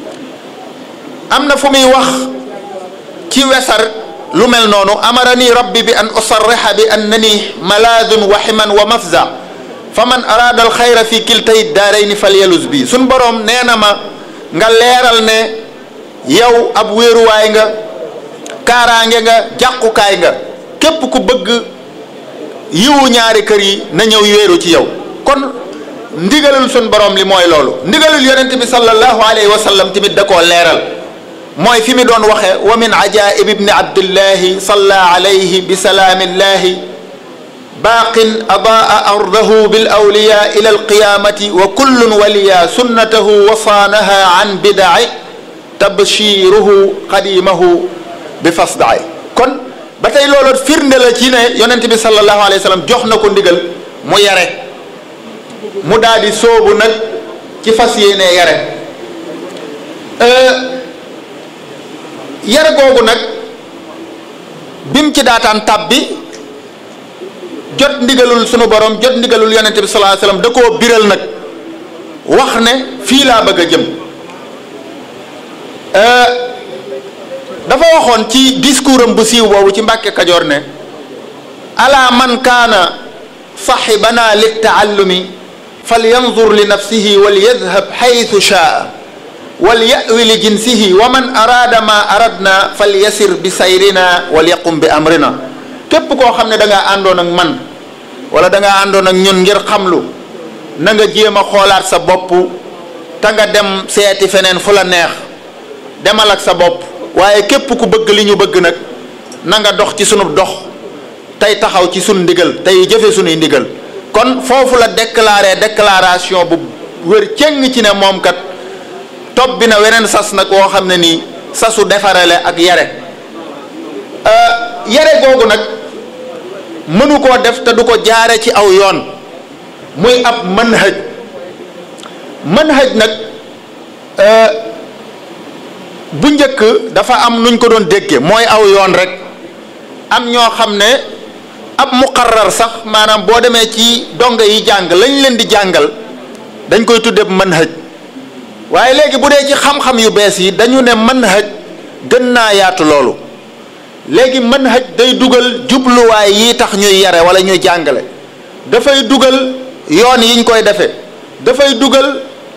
am na fu muy wax ci wesar lu mel noonu amarani rabbi bi an usarriha bi annani malaadun wa ximan wa mafza fa man araada alxayra fi kiltay daarayni falyalus bi suñ boroom nee na ma nga leeral ne yow ab wéeruwaay nga kaaraange nga jàqukaay nga képp ku bëgg yiwu ñaari kër yi na ñëw wéeru ci yow kon ndigalul suñ borom li mooy loolu ndigalul yonent bi sallallahu alayhi wa sallam tamit da koo leeral mooy fi mi doon waxe wa min ajaib ibni abdillahi salla alayhi bi salaamillahi baaqin adaa ardahu bil awliya ila alqiyamati wa kullun waliya sunnatahu wa saanaha an bidai tabshiruhu qadimahu bi fasdaay kon ba tey loolu firnde la ci ne yonent bi sallallahu alayhi wa sallam jox na ko ndigal mu yare mu daal di sóobu nag ci fas yéene yare yar googu nag bim ci daataan tab bi jot ndigalul sunu borom jot ndigalul yonente bi sallallahu alayhi wasallam da koo biral nag wax ne fii laa bëgg a jëm dafa waxoon ci discours am bu siiw boobu ci Mbàkke Kajoor ne ala man kaana saxibana littaallumi falyanzur li nafsihi walyadhab xaytu shaa walyawi li jinsihi wa man araada ma aradna falyasir bi sayrina walyaqum bi amrina képp koo xam ne da ngaa àndoon ak man wala da ngaa àndoon ak ñun ngir xamlu na nga jéem a xoolaat sa bopp te nga dem seeti feneen fu la neex demal ak sa bopp waaye képp ku bëgg li ñu bëgg nag na nga dox ci sunu dox tey taxaw ci sunu ndigal tey jëfe sunuy ndigal kon foofu la déclaré déclaration bu wér cëng ci ne moom kat topp bi na weneen sas nag woo xam ne nii sasu defarale ak yare yare googu nag mënu koo def te du ko jaare ci aw yoon muy ab manhaj manhaj nag bu njëkk dafa am nuñ ko doon dégge mooy aw yoon rek am ñoo xam ne ab muqarrar sax maanaam boo demee ci donga yi jàng lañ leen di jàngal dañ koy tudde manhaj waaye léegi bu dee ci xam-xam yu bees yi dañu ne manhaj gën naa yaatu loolu léegi manhaj day dugal jubluwaay yi tax ñuy yare wala ñuy jàngale dafay dugal yoon yiñ koy defee dafay dugal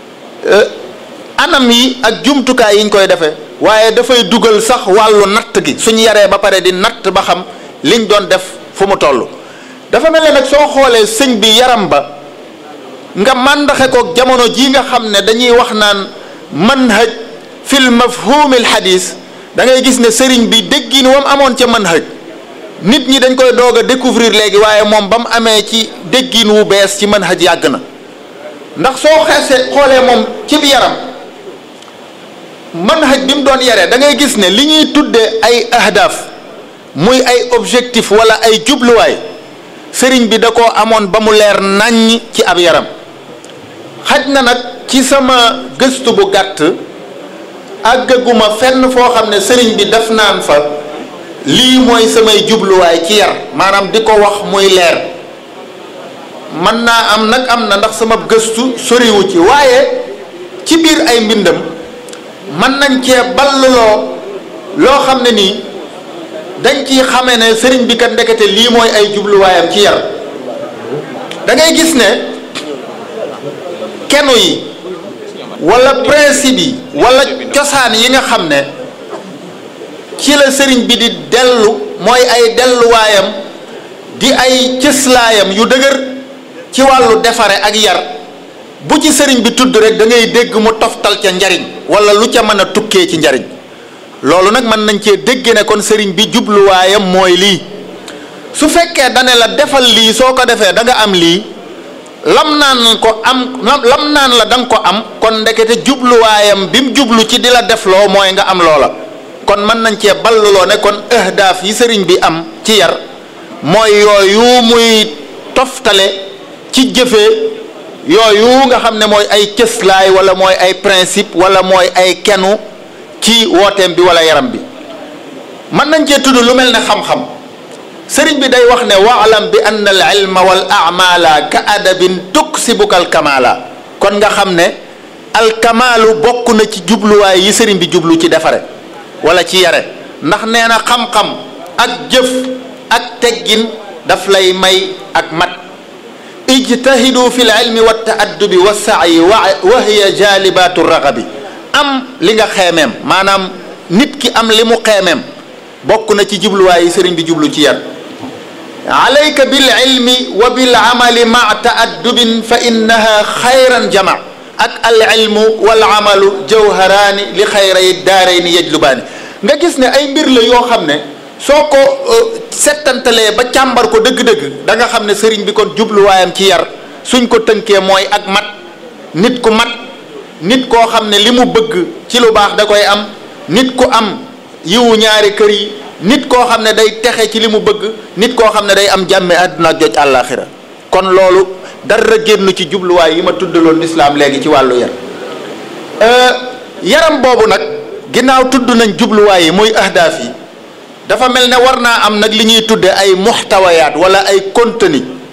anam yi ak jumtukaay yiñ koy defee waaye dafay dugal sax wàllu natt gi suñ yaree ba pare di natt ba xam liñ doon def fu mu toll dafa mel ne nag soo xoolee sëñ bi yaram ba nga màndaxe ko jamono jii nga xam ne dañuy wax naan manhaj fil mafhumil hadis da ngay gis ne sëriñ bi déggin wam amoon ca manhaj nit ñi dañ koy doog a découvrir léegi waaye moom ba mu amee ci déggin wu bees ci manhaj yàgg na ndax soo xeesee xoolee moom ci bi yaram manhaj bi mu doon yaree da ngay gis ne li ñuy tuddee ay ahdaf muy ay objectif wala ay jubluwaay sëriñ bi da koo amoon ba mu leer naññ ci ab yaram xaj na nag ci sama gëstu bu gàtt àggaguma fenn foo xam ne sëriñ bi def naan fa lii mooy samay jubluwaay ci yar maanaam di ko wax muy leer mën naa am nag am na ndax sama gëstu soriwu ci waaye ci biir ay mbindam mën nañ cee balluloo loo xam ne nii dañ ciy xamee ne sëriñ bi kat ndekete lii mooy ay jubluwaayam ci yar da ngay gis ne kenu yi wala principe yi wala cosaan yi nga xam ne ci la sëriñ bi di dellu mooy ay delluwaayam di ay cëslaayam yu dëgër ci wàllu defare ak yar bu ci sëriñ bi tudd rek da ngay dégg mu toftal ca njariñ wala lu ca mën a tukkee ci njariñ loolu nag mën nañ cee dégg ne kon sëriñ bi jubluwaayam mooy lii su fekkee dane la defal lii soo ko defee da nga am lii lam naan ko am lam naan la da nga ko am kon ndekete jubluwaayam bi mu jublu ci di la defloo mooy nga am loola kon mën nañ cee balluloo ne kon ahdaaf yi sëriñ bi am ci yar mooy yooyu muy toftale ci jëfee yooyu nga xam ne mooy ay cëslaay wala mooy ay principe wala mooy ay kenu ci wooteem bi wala yaram bi mën nañ cee tudd lu mel ne xam-xam sëriñ bi day wax ne waalam bi anna al ilma wal amala ka adabin tuksibuka al kamala kon nga xam ne al kamalu bokk na ci jubluwaay yi sëriñ bi jublu ci defare wala ci yare ndax nee na xam-xam ak jëf ak teggin daf lay may ak mat ijtahidu fi l ilmi wa taaddubi wa saayi wa hiya jalibatu ragabi am li nga xeemeem maanaam nit ki am li mu xeemeem bokk na ci jubluwaay yi sëriñ bi jublu ci yar alayka bil ilmi wa bil amali ma taaddubin fa innaha xayran jama ak al ilmu wal amalu jawharaani li xayray daarayni yajlubaani nga gis ne ay mbir la yoo xam ne soo ko settantalee ba càmbar ko dëgg-dëgg da nga xam ne sëriñ bi kon jubluwaayam ci yar suñ ko tënkee mooy ak mat nit ku mat nit koo xam ne li mu bëgg ci lu baax da koy am nit ku am yiwu ñaari kër yi nit koo xam ne day texe ci li mu bëgg nit koo xam ne day am jàmme àdduna ak joj àllaaxira kon loolu dara génn ci jubluwaay yi ma tuddaloon lislaam léegi ci wàllu yar yaram boobu nag ginnaaw tudd nañ jubluwaay yi muy ahdaaf yi dafa mel ne war naa am nag li ñuy tudde ay muxtawayaat wala ay contenu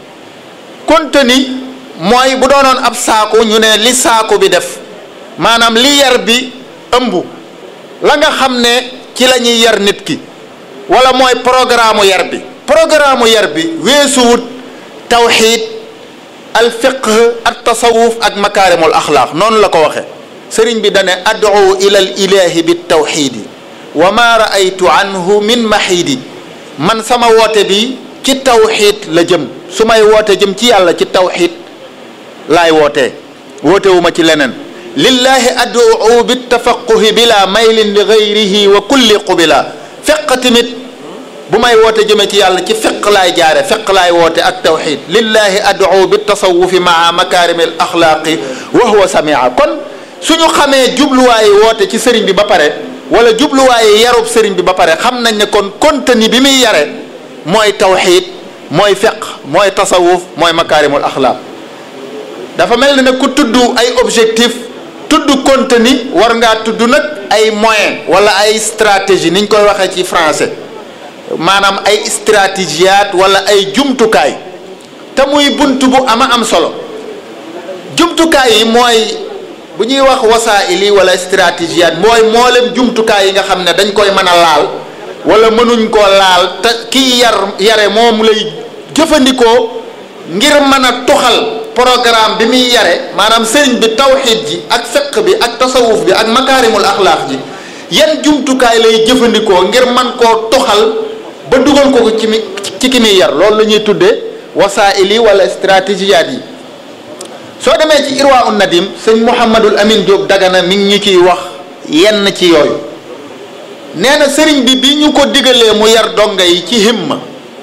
contenu mooy bu doonoon ab saaku ñu ne li saaku bi def maanaam li yar bi ëmb la nga xam ne ci la ñuy yar nit ki wala mooy programme yar bi programme yar bi weesuwut tawxiid al fiqh at tasawuf ak makaarimul axlaaq noonu la ko waxe sëriñ bi dane ad'u ila al ilahi bi tawxiidi wa ma raaytu anhu min maxiidi man sama woote bi ci tawxiid la jëm su may woote jëm ci yàlla ci tawxiid laay wootee woote wu ma ci leneen lillahi ad'u bi tafaquhi bila maylin li gayrihi wa kulli qubila fiq tamit bu may woote jëme ci yàlla ci fiq laay jaare fiq laay woote ak tawxiid lillahi ad'u bi tasawufi maa makarimi al axlaaqi wa huwa samia kon suñu xamee jubluwaayi woote ci sëriñ bi ba pare wala jubluwaayi yarub sëriñ bi ba pare xam nañ ne kon contenu bi muy yare mooy tawxiid mooy fiq mooy tasawuf mooy makaarimul axlaaq dafa mel ni nag ku tudd ay objectif tudd contenu war ngaa tudd nag ay moyen wala ay stratégie niñ koy waxee ci français maanaam ay stratégiat wala ay jumtukaay te muy bunt bu ama am solo jumtukaay yi mooy bu ñuy wax wasaa'il yi wala stratégiat mooy mboolem jumtukaay yi nga xam ne dañ koy mën a laal wala mënuñ koo laal te kiy yar yare moom lay jëfandikoo ngir mën a tuxal programme bi muy yare maanaam sëriñ bi tawxiid ji ak fiq bi ak tasawuf bi ak makaarimul axlaaq ji yan jumtukaay lay jëfandikoo ngir man koo tuxal ba dugal ko ci mi ci ki muy yar loolu la ñuy tuddee wasaa'il yi wala stratégiat yi soo demee ci irwa un nadim sëñ Mouhamadul Amin Diop Dagana mi ngi ñu ciy wax yenn ci yooyu nee na sëriñ bi bi ñu ko digalee mu yar donga yi ci himma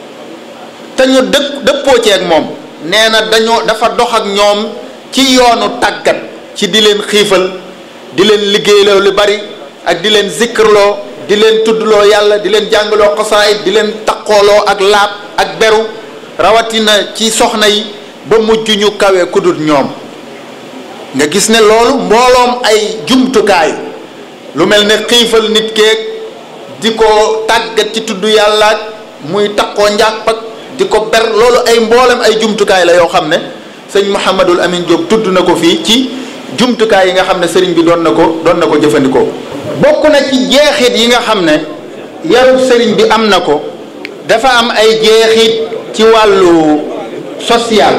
te ñu dëkk dëppoo ceeg moom nee na dañoo dafa dox ak ñoom ci yoonu tàggat ci di leen xiifal di leen liggéeyloo lu bari ak di leen zikrloo di leen tuddloo yàlla di leen jàngaloo xosaayit di leen taqooloo ak laab ak beru rawatina ci soxna yi ba mujj ñu kawe kudut ñoom nga gis ne loolu mbooloom ay jumtukaay lu mel ne xiifal nit keeg di ko tàggat ci tudd yàlla ak muy taqoo njàpp ak di ko ber loolu ay mboolem ay jumtukaay la yoo xam ne sëñ Mouhamadul Amin Diop tudd na ko fii ci jumtukaay yi nga xam ne sëriñ bi doon na ko doon na ko jëfandikoo bokk na ci jeexit yi nga xam ne yarub sëriñ bi am na ko dafa am ay jeexit ci wàllu social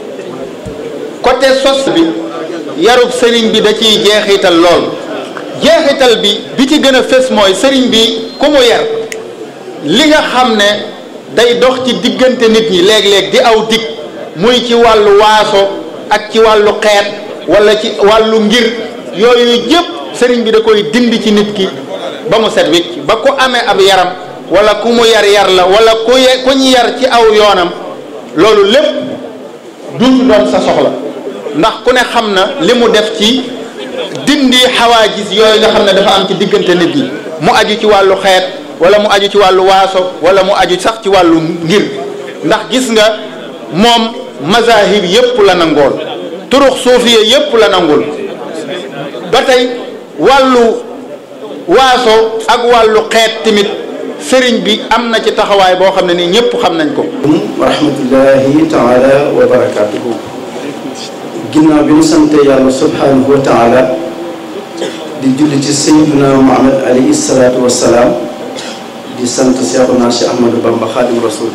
côté sos bi yarub sëriñ bi da ciy jeexital lool jeexital bi bi ci gën a fës mooy sëriñ bi ku mu yar li nga xam ne day dox ci diggante nit ñi léeg-léeg di aw dig muy ci wàllu waaso ak ci wàllu xeet wala ci wàllu ngir yooyu yëpp sëriñ bi da koy dindi ci nit ki ba mu set wicc ba ku amee ab yaram wala ku mu yar yar la wala ku ye ku ñu yar ci aw yoonam loolu lépp duutu doon sa soxla ndax ku ne xam na li mu def ci dindi xawaajis yooyu nga xam ne dafa am ci diggante nit ñi mu aju ci wàllu xeet wala mu aju ci wàllu waaso wala mu aju sax ci wàllu ngir ndax gis nga moom mazahib yépp la nangool turux suufiya yépp la nangul ba tey wàllu waaso ak wàllu xeet tamit sëriñ bi am na ci taxawaay boo xam ne nii ñëpp xam nañ ko wa rahmatullahi taala wa barakatuhu ginnaaw bi ñu sante yàlla subhanahu wa taala di julli ci sayyiduna muhammad alayhi salaatu wassalaam di sant seexuna Cheikh Ahmadou Bamba xaadim rasul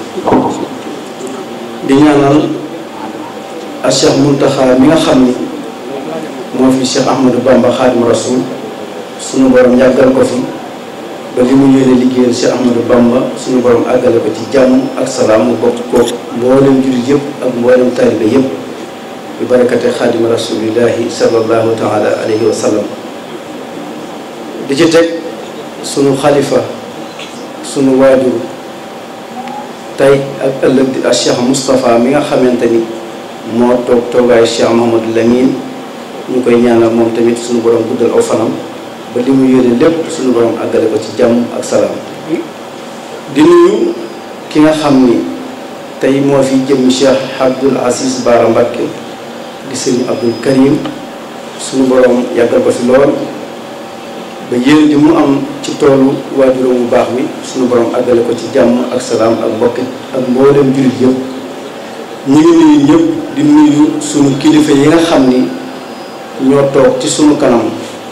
di ñaanal a Cheikh Muntaxa mi nga xam ni moo fi Cheikh Ahmadou Bamba xaadim rasul sunu borom yàggal ko fi ba li mu yéene liggéeyal Cheikh Ahmadou Bamba suñu borom àggale ko ci jàmm ak salaam mu bokk ko mboolem jullit yëpp ak mboolem taalibe yëpp bi barakate xaadim rasulillahi sallallahu taala alayhi wa sallam di ci teg sunu xalifa sunu waajur tey ak ëllëg di ak Cheikh Moustapha mi nga xamante ni moo toog toogaayu Cheikh Mahamadou Lamine ñu koy ñaanal moom tamit suñu borom guddal aw fanam ba li mu yéene lépp suñu borom àggale ko ci jàmm ak salaam di nuyu ki nga xam ni tey moo fi jëm Cheikh Abdoul Aziz Bara Mbacké di sëriñ Abdoul Karim suñu borom yàggal ko fi lool ba yéen di mu am ci toolu waajuram bu baax bi suñu borom àggale ko ci jàmm ak salaam ak mbokki ak mboolem jullit yëpp ñu ngi nuyu ñëpp di nuyu sunu kilifa yi nga xam ni ñoo toog ci sunu kanam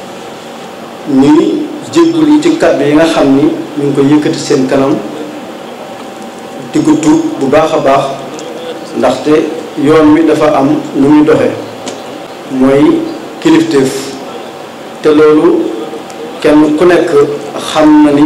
ñuy jéggulu ci kàddu yi nga xam ni ñu ngi ko yëkkati seen kanam di ko tuub bu baax a baax ndaxte yoon wi dafa am nu muy doxe mooy kilifteef te loolu kenn ku nekk xam na ni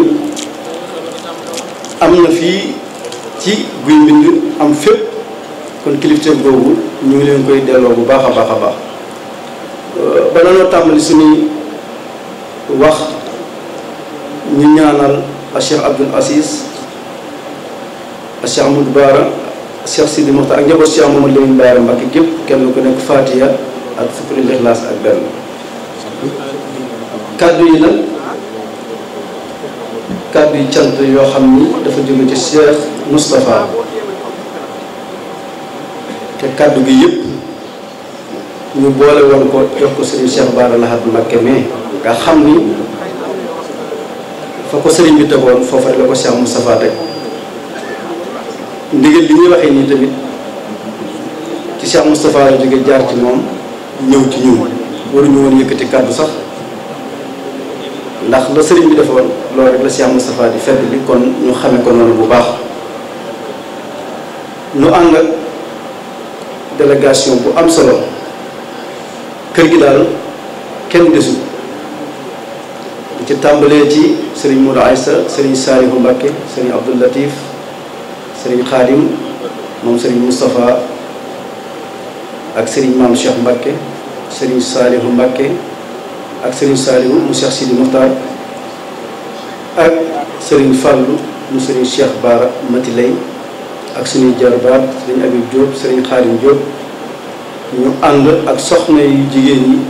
am na fii ci guy mbind am fépp kon kilifteef boobu ñu ngi leen koy delloo bu baax a baax a baax ba nañoo tàmbali suñuy wax ñu ñaanal a Cheikh Abdoul Aziz a Cheikh Amadou Bara Cheikh Sidi Mokhtar ak njaboot Cheikh Mamadou Lamine Bara Mbacké gépp kenn ku nekk Fatiha ak fukki Ixlaas ak benn kàddu yi nag kàddu yi cant yoo xam ni dafa jóge ci Cheikh Moustapha te kàddu gi yëpp ñu boole woon ko jox ko sëriñ Cheikh Bara Lahad Mbacké mais nga xam ni fa ko sëriñ bi tegoon foofa rek la ko Cheikh Moustapha teg ndigal li ñuy waxee nii tamit ci Cheikh Moustapha la jóge jaar ci moom ñëw ci ñun waruñu woon yëkkati kàddu sax ndax la sëriñ bi defoon loolu rek la Cheikh Moustapha di fedd bi kon ñu xame ko noonu bu baax ñu ànd ak délégation bu am solo kër gi daal kenn desul ci tàmbalee ci sëriñ Modou Aïssa sëriñ Saalihu Mbacké sëriñ Abdou Latif sëriñ Khadim moom sëriñ Moustapha ak sëriñ Maam Cheikh Mbacké sëriñ Saalihu Mbacké ak sëriñ Saalihu mu Cheikh Sidi Mokhtar ak sëriñ Fallou mu sëriñ Cheikh Bara Mati Lay ak suñuy jarbaat sëriñ Habib Diop sëriñ Khadim Diop ñu ànd ak soxna yu jigéen ñi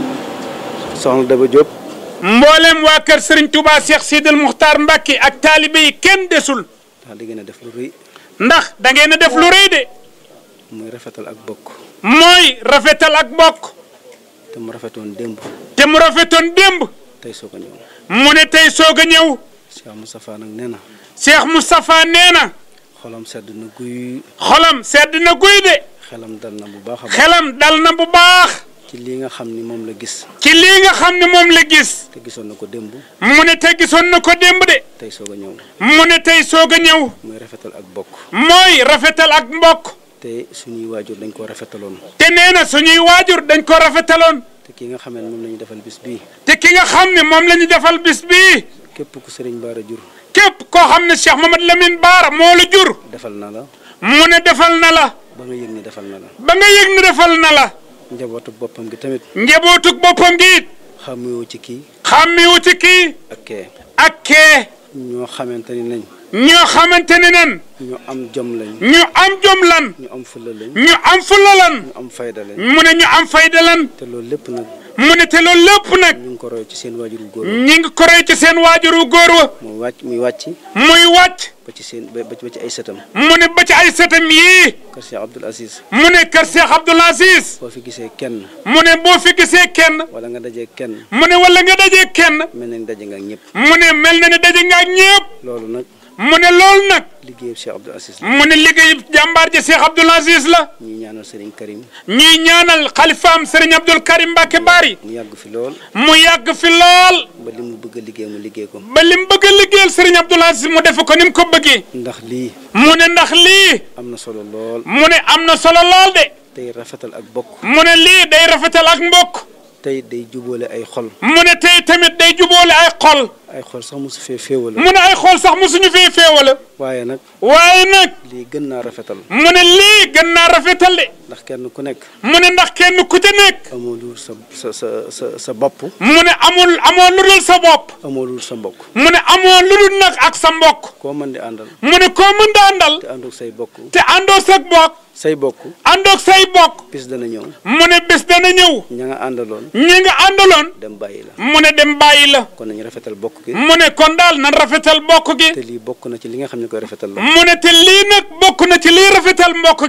soxna Daba Diop mboolem waa kër Serigne Touba Cheikh Sidil Muxtaar Mbacke ak taalibe yi kenn desul ndax da ngeen a def lu rëy ndax da ngeen a def lu rëy de muy rafetal ak bokk mooy rafetal ak bokk te mu rafetoon démb te mu rafetoon démb tey soo ko ñëw mu ne tey soog a ñëw Cheikh Moustapha nag nee na Cheikh Moustapha nee na xolam sedd na guy xolam sedd na guy de xelam dal na bu baax a baax xelam dal na bu baax ci lii nga xam ni moom la gis ci lii nga xam ne moom la gis te gisoon na ko démb mu ne te gisoon na ko démb de tey soog a ñëw mu ne tey soog a ñëw muy rafetal ak bokk mooy rafetal ak mbokk te suñuy waajur dañ ko rafetaloon te nee na suñuy waajur dañ ko rafetaloon te ki nga xamee ne moom la ñu defal bis bii te ki nga xam ne moom la ñu defal bis bii képp ku sëriñ Bara jur képp koo xam ne Cheikh Mamadou Lamine Bara moo la jur defal na la mu ne defal na la ba nga yëg ni defal na la ba nga yëg ne defal na la njabootu boppam gi tamit njabootug boppam gi it xamewu ci kii xàmmiwu ci kii ak kee ak kee ñoo xamante ni nañ ñoo xamante ne nen ñu am jom lañ ñu am jom lan ñu am fulla lañ ñu am fulla lan ñu am fayda lañ mu ne ñu am fayda lan te loolu lépp nag mu ne te loolu lépp nag ñu ngi ko roy ci seen waajuru góor ñi ngi ko roy ci seen waajuru góor wa muy wàcc muy wàcc muy wàcc ba ci seen ba ba ci ay sëtam mu ne ba ci ay sëtam yii kër Cheikh Abdoul Aziz mu ne kër Cheikh Abdoul Aziz boo fi gisee kenn mu ne boo fi gisee kenn wala nga dajee kenn mu ne wala nga dajee kenn mel na ni daje nga ak ñëpp mu ne mel na ne daje nga ak ñëpp loolu nag mu ne loolu nag liggéeyu Cheikh Abdoul Aziz la mu ne liggéey jàmbaar ji Cheikh Abdoul Aziz la ñuy ñaanal Serigne Karim ñuy ñaanal xalifaam Serigne Abdoul Karim Mbacke Bari mu yàgg fi lool mu yàgg fi lool ba li mu bëgg a liggéey mu liggéey ko ba lim bëgg a liggéeyal Serigne Abdoul Aziz mu def ko ni mu ko bëggee ndax lii mu ne ndax lii am na solo lool mu ne am na solo lool de tey rafetal ak bokk mu ne lii day rafetal ak mbokk tey day jubóole ay xol mu ne tey tamit day jubóole ay xol ay xol sax mosu fee féewala mu ne ay xol sax mosuñu fee féewala waaye nag waaye nag lii gën naa rafetal mu ne lii gën naa rafetal de ndax kenn ku nekk mu ne ndax kenn ku ca nekk amoo lu sa sa sa sa sa bopp mu ne amul amoo lu dul sa bopp amoo lu sa mbokk mu ne amoo lu dul nag ak sa mbokk koo mën di àndal mu ne koo mën da àndal te àndoog say bokk te àndoo sag bokk say bokk àndoog say bokk bis dana ñëw mu ne bés dana ñëw ña nga àndaloon ñi nga àndaloon dem bàyyi la mu ne dem bàyyi la kon nañu rafetal bokk gi mu ne kon daal nan rafetal mbokk gi te lii bokk na ci li nga xam ne koy rafetal la mu ne te lii nag bokk na ci lii rafetal mbokk gi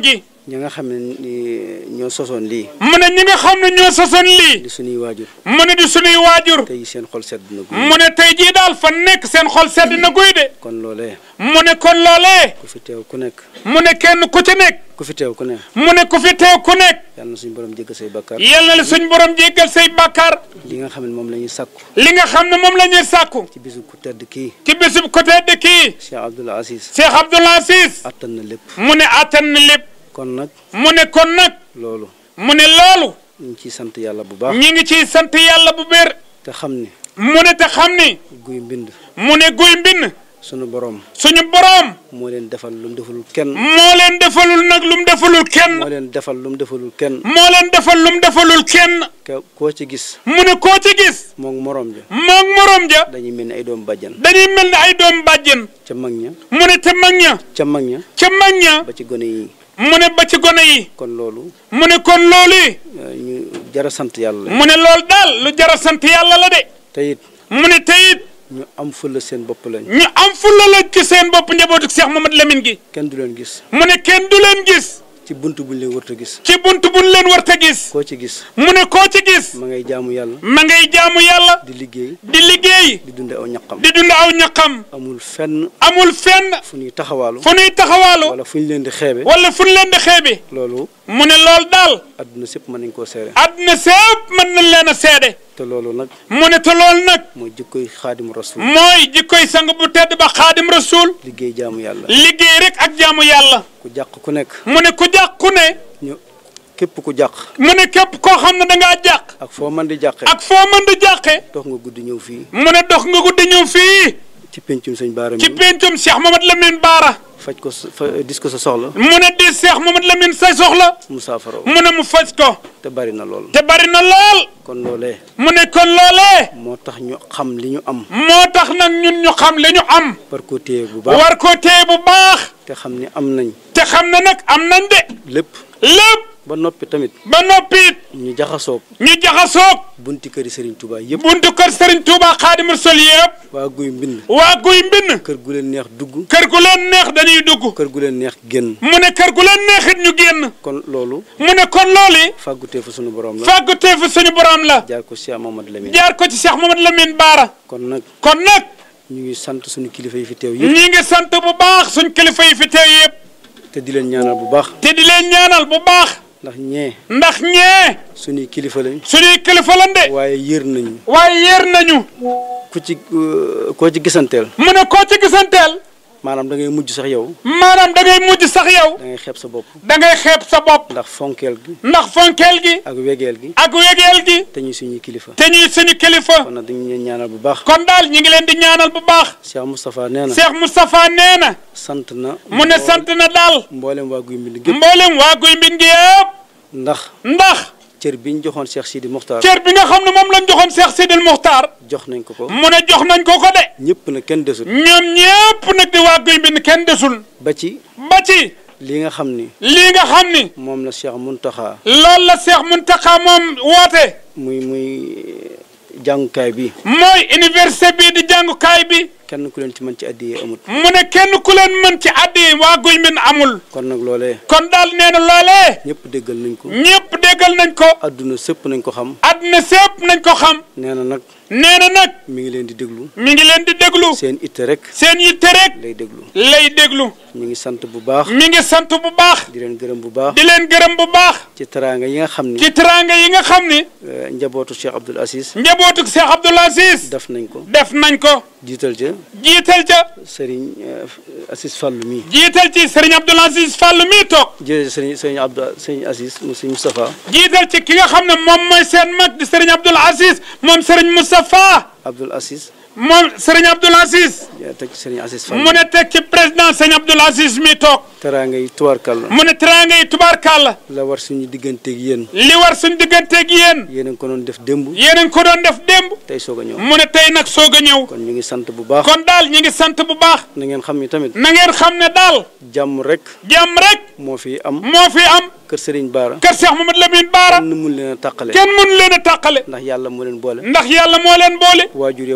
ñi nga xam ne ni ñoo sosoon lii mu ne ñi nga xam ne ñoo sosoon lii di suñuy waajur mu ne di sunuy waajur tey seen xol sedd na guy mu ne tey jii daal fa nekk seen xol sedd na guy de kon loolee mu ne kon loolee ku fi teew ku nekk mu ne kenn ku ci nekk ku fi teew ku ne mu ne ku fi teew ku nekk yàlla na suñu borom jéggal say bakkaar yal na la suñ borom jéggal say bàkkaar li nga xam ne moom la ñuy sàkku li nga xam ne moom la ñuy sàkku ci bisu ku tedd kii ci bisub côté de kii Cheikh Abdoul Aziz Cheikh Abdoul Aziz attan na lépp mu ne attan na lépp kon nag mu ne kon nag loolu mu ne loolu ñu ngi ciy sant yàlla bu baax ñi ngi ciy sant yàlla bu bér te xam ni mu ne te xam ni guy mbind mu ne guy mbind sunu borom suñu boroom moo leen defal lu mu defalul kenn moo leen defalul nag lu mu defalul kenn moo leen defal lu mu defalul kenn moo leen defal lu mu defalul kenn ke koo ci gis mu ne koo ci gis moom morom ja moog morom ja dañuy mel ni ay doom bàjjan dañuy mel ne ay doom bàjjen ca mag ña mu ne te mag ña ca mag ña ca mag ña ba ci gone yi mu ne ba ci gone yi kon loolu mu ne kon loolu yi euh, ñu jara sant yàlla la mu ne loolu daal lu jara sant yàlla la de te it mu ne te it ñu am fulla seen bopp lañ ñu am fulla la ci seen bopp njabootu Cheikh Mamadou Lamine gi kenn du leen gis mu ne kenn du leen gis ci bunt buñ leen warta gis ci bunt buñ leen war ta gis koo ci gis mu ne koo ci gis ma ngay jaamu yàlla ma ngay jaamu yàlla di liggéey di liggéey di dunde aw ñaqam di dund aw ñaqam amul fenn amul fenn fu ñuy taxawaalu fu nuy taxawaalu wala fu ñu leen di xeebe wala fu ñu leen di xeebe loolu mu ne loolu daal adduna sépp mën nañ koo seere àdduna sépp mën nañ leen a seede te loolu nag mu ne te loolu nag mooy jikkoy xaadimu rasul mooy jikkoy sang bu tedd ba xaadim rasul liggéey jaamu yàlla liggéey rek ak jaamu yàlla ku jàq ku nekk mu ne ku jàq ku ne ñu képp ku jàq mu ne képp koo xam ne da ngaa jàq ak foo mën di jàqe ak foo mën di jàqe dox nga guddi ñëw fii mu ne dox nga guddi ñëw fii ci pencum sëñ Baara ci mi pencum Cheikh Mamadou Lamine Baara faj ko sa- fa dis ko sa soxla mu ne di Cheikh Mamadou Lamine say soxla mu saafara mu ne mu faj ko te bari na lool te bari na lool kon loolee mu ne kon loolee moo tax ñu xam li ñu am moo tax nag ñun ñu xam li ñu am war koo téye bu baax war koo téye bu baax te xam ni am nañ te xam ne nag am nañ de lépp lépp ba noppi tamit ba noppi it ñu jaxasoog ñu jaxasoog bunti këri Serigne Touba yëpp buntu kër Serigne Touba Xaadimu Rasuul yëpp waa guy mbind waa guy mbind kër gu leen neex dugg kër gu leen neex dañuy dugg kër gu leen neex génn mu ne kër gu leen neexit ñu génn kon loolu mu ne kon loolu fàggutee fa sunu borom la fàggutee fi suñu borom la jaar ko Cheikh Mamadou Lamine jaar ko ci Cheikh Mamadou Lamine Baara kon nag kon nag ñu ngi sant suñu kilifa yi fi teew yëpp ñi ngi sant bu baax suñ kilifa yi fi teew yëpp te di leen ñaanal bu baax te di leen ñaanal bu baax ndax ñee ndax ñee suñuy kilifa lañ suñuy kilifa lan de waaye yër nañu waaye yéer nañu ku ci euh, koo ci gisanteel mu ne koo ci gisanteel maanaam da ngay mujj sax yow maanaam da ngay mujj sax yow da ngay xeeb sa bopp da ngay xeeb sa bopp ndax fonkeel gi ndax fonkeel gi ak wegeel gi ak wegeel gi te ñuy suñuy kilifa te ñuy suñu kilifa kon nag dañu leen ñaanal bu baax kon daal ñi ngi leen di ñaanal bu baax Cheikh Moustapha nee na Cheikh Moustapha nee na sant na mu ne sant na daal mboolem waa guy mbind gépp mboolem waa guy mbind gi yëpp ndax ndax cër bi ñu joxoon Cheikh Sidi Mokhtar cër bi nga xam ne moom lañ joxoon Cheikh Sidil Muxtaar jox nañ ko ko mu ne jox nañ ko ko de ñëpp na kenn desul ñoom ñépp nag di waa guy mbind kenn desul ba ci ba ci li nga xam ni lii nga xam ni moom la Cheikh Muntaxa loolu la Cheikh Muntaxa moom woote muy muy jàngukaay bi mooy université bii di jàngukaay bi kenn ku leen ci mën ci addiyee amut mu ne kenn ku leen mën ci addi waa guy mbind amul kon nag loolee kon daal nee na loolee ñëpp déggal nañ ko ñépp déggal nañ ko adduna sëpp nañ ko xam àdduna sépp nañ ko xam nee na nag nee na nag mi ngi leen di déglu mi ngi leen di déglu seen itte rek seen yitte rek lay déglu lay déglu ñu ngi sant bu baax mi ngi sant bu baax di leen gërëm bu baax di leen gërëm bu baax ci teraanga yi nga xam ni ci teraanga yi nga xam ni euh, njabootu Cheikh Abdoul Aziz njabootu Cheikh Abdoul Aziz def nañ ko def nañ ko jiital ca jiital ca Serigne euh, Aziz Fallou mi jiital ci Serigne Abdoul Aziz Fall mii toog jërëjëf Serigne Serigne Abdou Serigne Aziz mu Serigne Moustapha jiital ci ki nga xam ne moom mooy seen mag di Serigne Abdoul Aziz moom Serigne Moustapha Abdoul Aziz moom Serigne Abdoul Aziz teg ci Serigne Aziz Fall mu ne teg ci président Serigne Abdoul Aziz mii toog teraanga yi tubaarkàlla mu ne teraanga yi tubaarkàlla la war suñu digganteeg yéen li war suñ digganteeg yéen yéen a ngi ko doon def démb yéen a ngi ko doon def démb tey soog a ñëw mu ne tey nag soog a ñëw kon ñu ngi sant bu baax kon daal ñi ngi sant bu baax na ngeen xam ni tamit na ngeen xam ne daal jàmm rek jàmm rek moo fi am moo fi am kër Serigne Bara kër Cheikh Mamadou Lamine Baara kenn mun leen a tàqale kenn mënu leen a tàqale ndax yàlla moo leen boole ndax yàlla moo leen boole waajur ya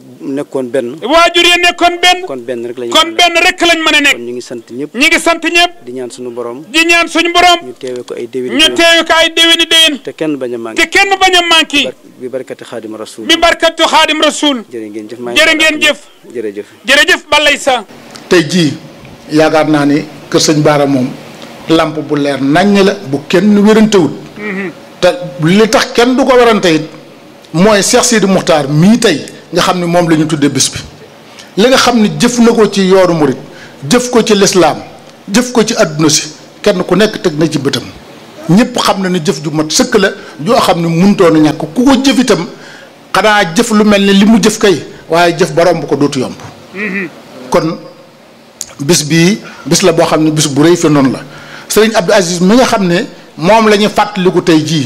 nekkoon benn waajur ya nekkoon benn kon benn rek lañu kon benn rek lañ mën a nekk kon ñu ngi sant ñëpp ñi ngi sant ñëpp di ñaan suñu borom di ñaan suñu borom ñu teewe ko ay déwéni ñu teewu ko ay déwéni déwén te kenn bañ a manqué te kenn bañ a manqué bi barkati xaadim rasul bi barkatu xaadim rasul jërë ngeen jëf maa jërë ngeen jëf jërëjëf jërëjëf balay sa tey jii yaakaar naa ni kër sëñ Baara moom lamp bu leer naññ la bu kenn wérantewut te li tax kenn du ko werante it mooy Cheikh Sidi Muxtaar mii tey nga xam ne moom la ñu tuddee bis bi li nga xam ne jëf na ko ci yoonu murit jëf ko ci lislaam jëf ko ci àdduna si kenn ku nekk teg na ci bëtam ñëpp xam na ni jëf ju mat sëkk la joo xam ne muntoon a ñàkk ku ko jëf itam xanaa jëf lu mel ni li mu jëf kay waaye jëf ba romb ko dootu yomb kon bis bii bis la boo xam ne bis bu rëy fi noonu la sëriñ Abdou Aziz mi nga xam ne moom la ñu fàttaliku tey jii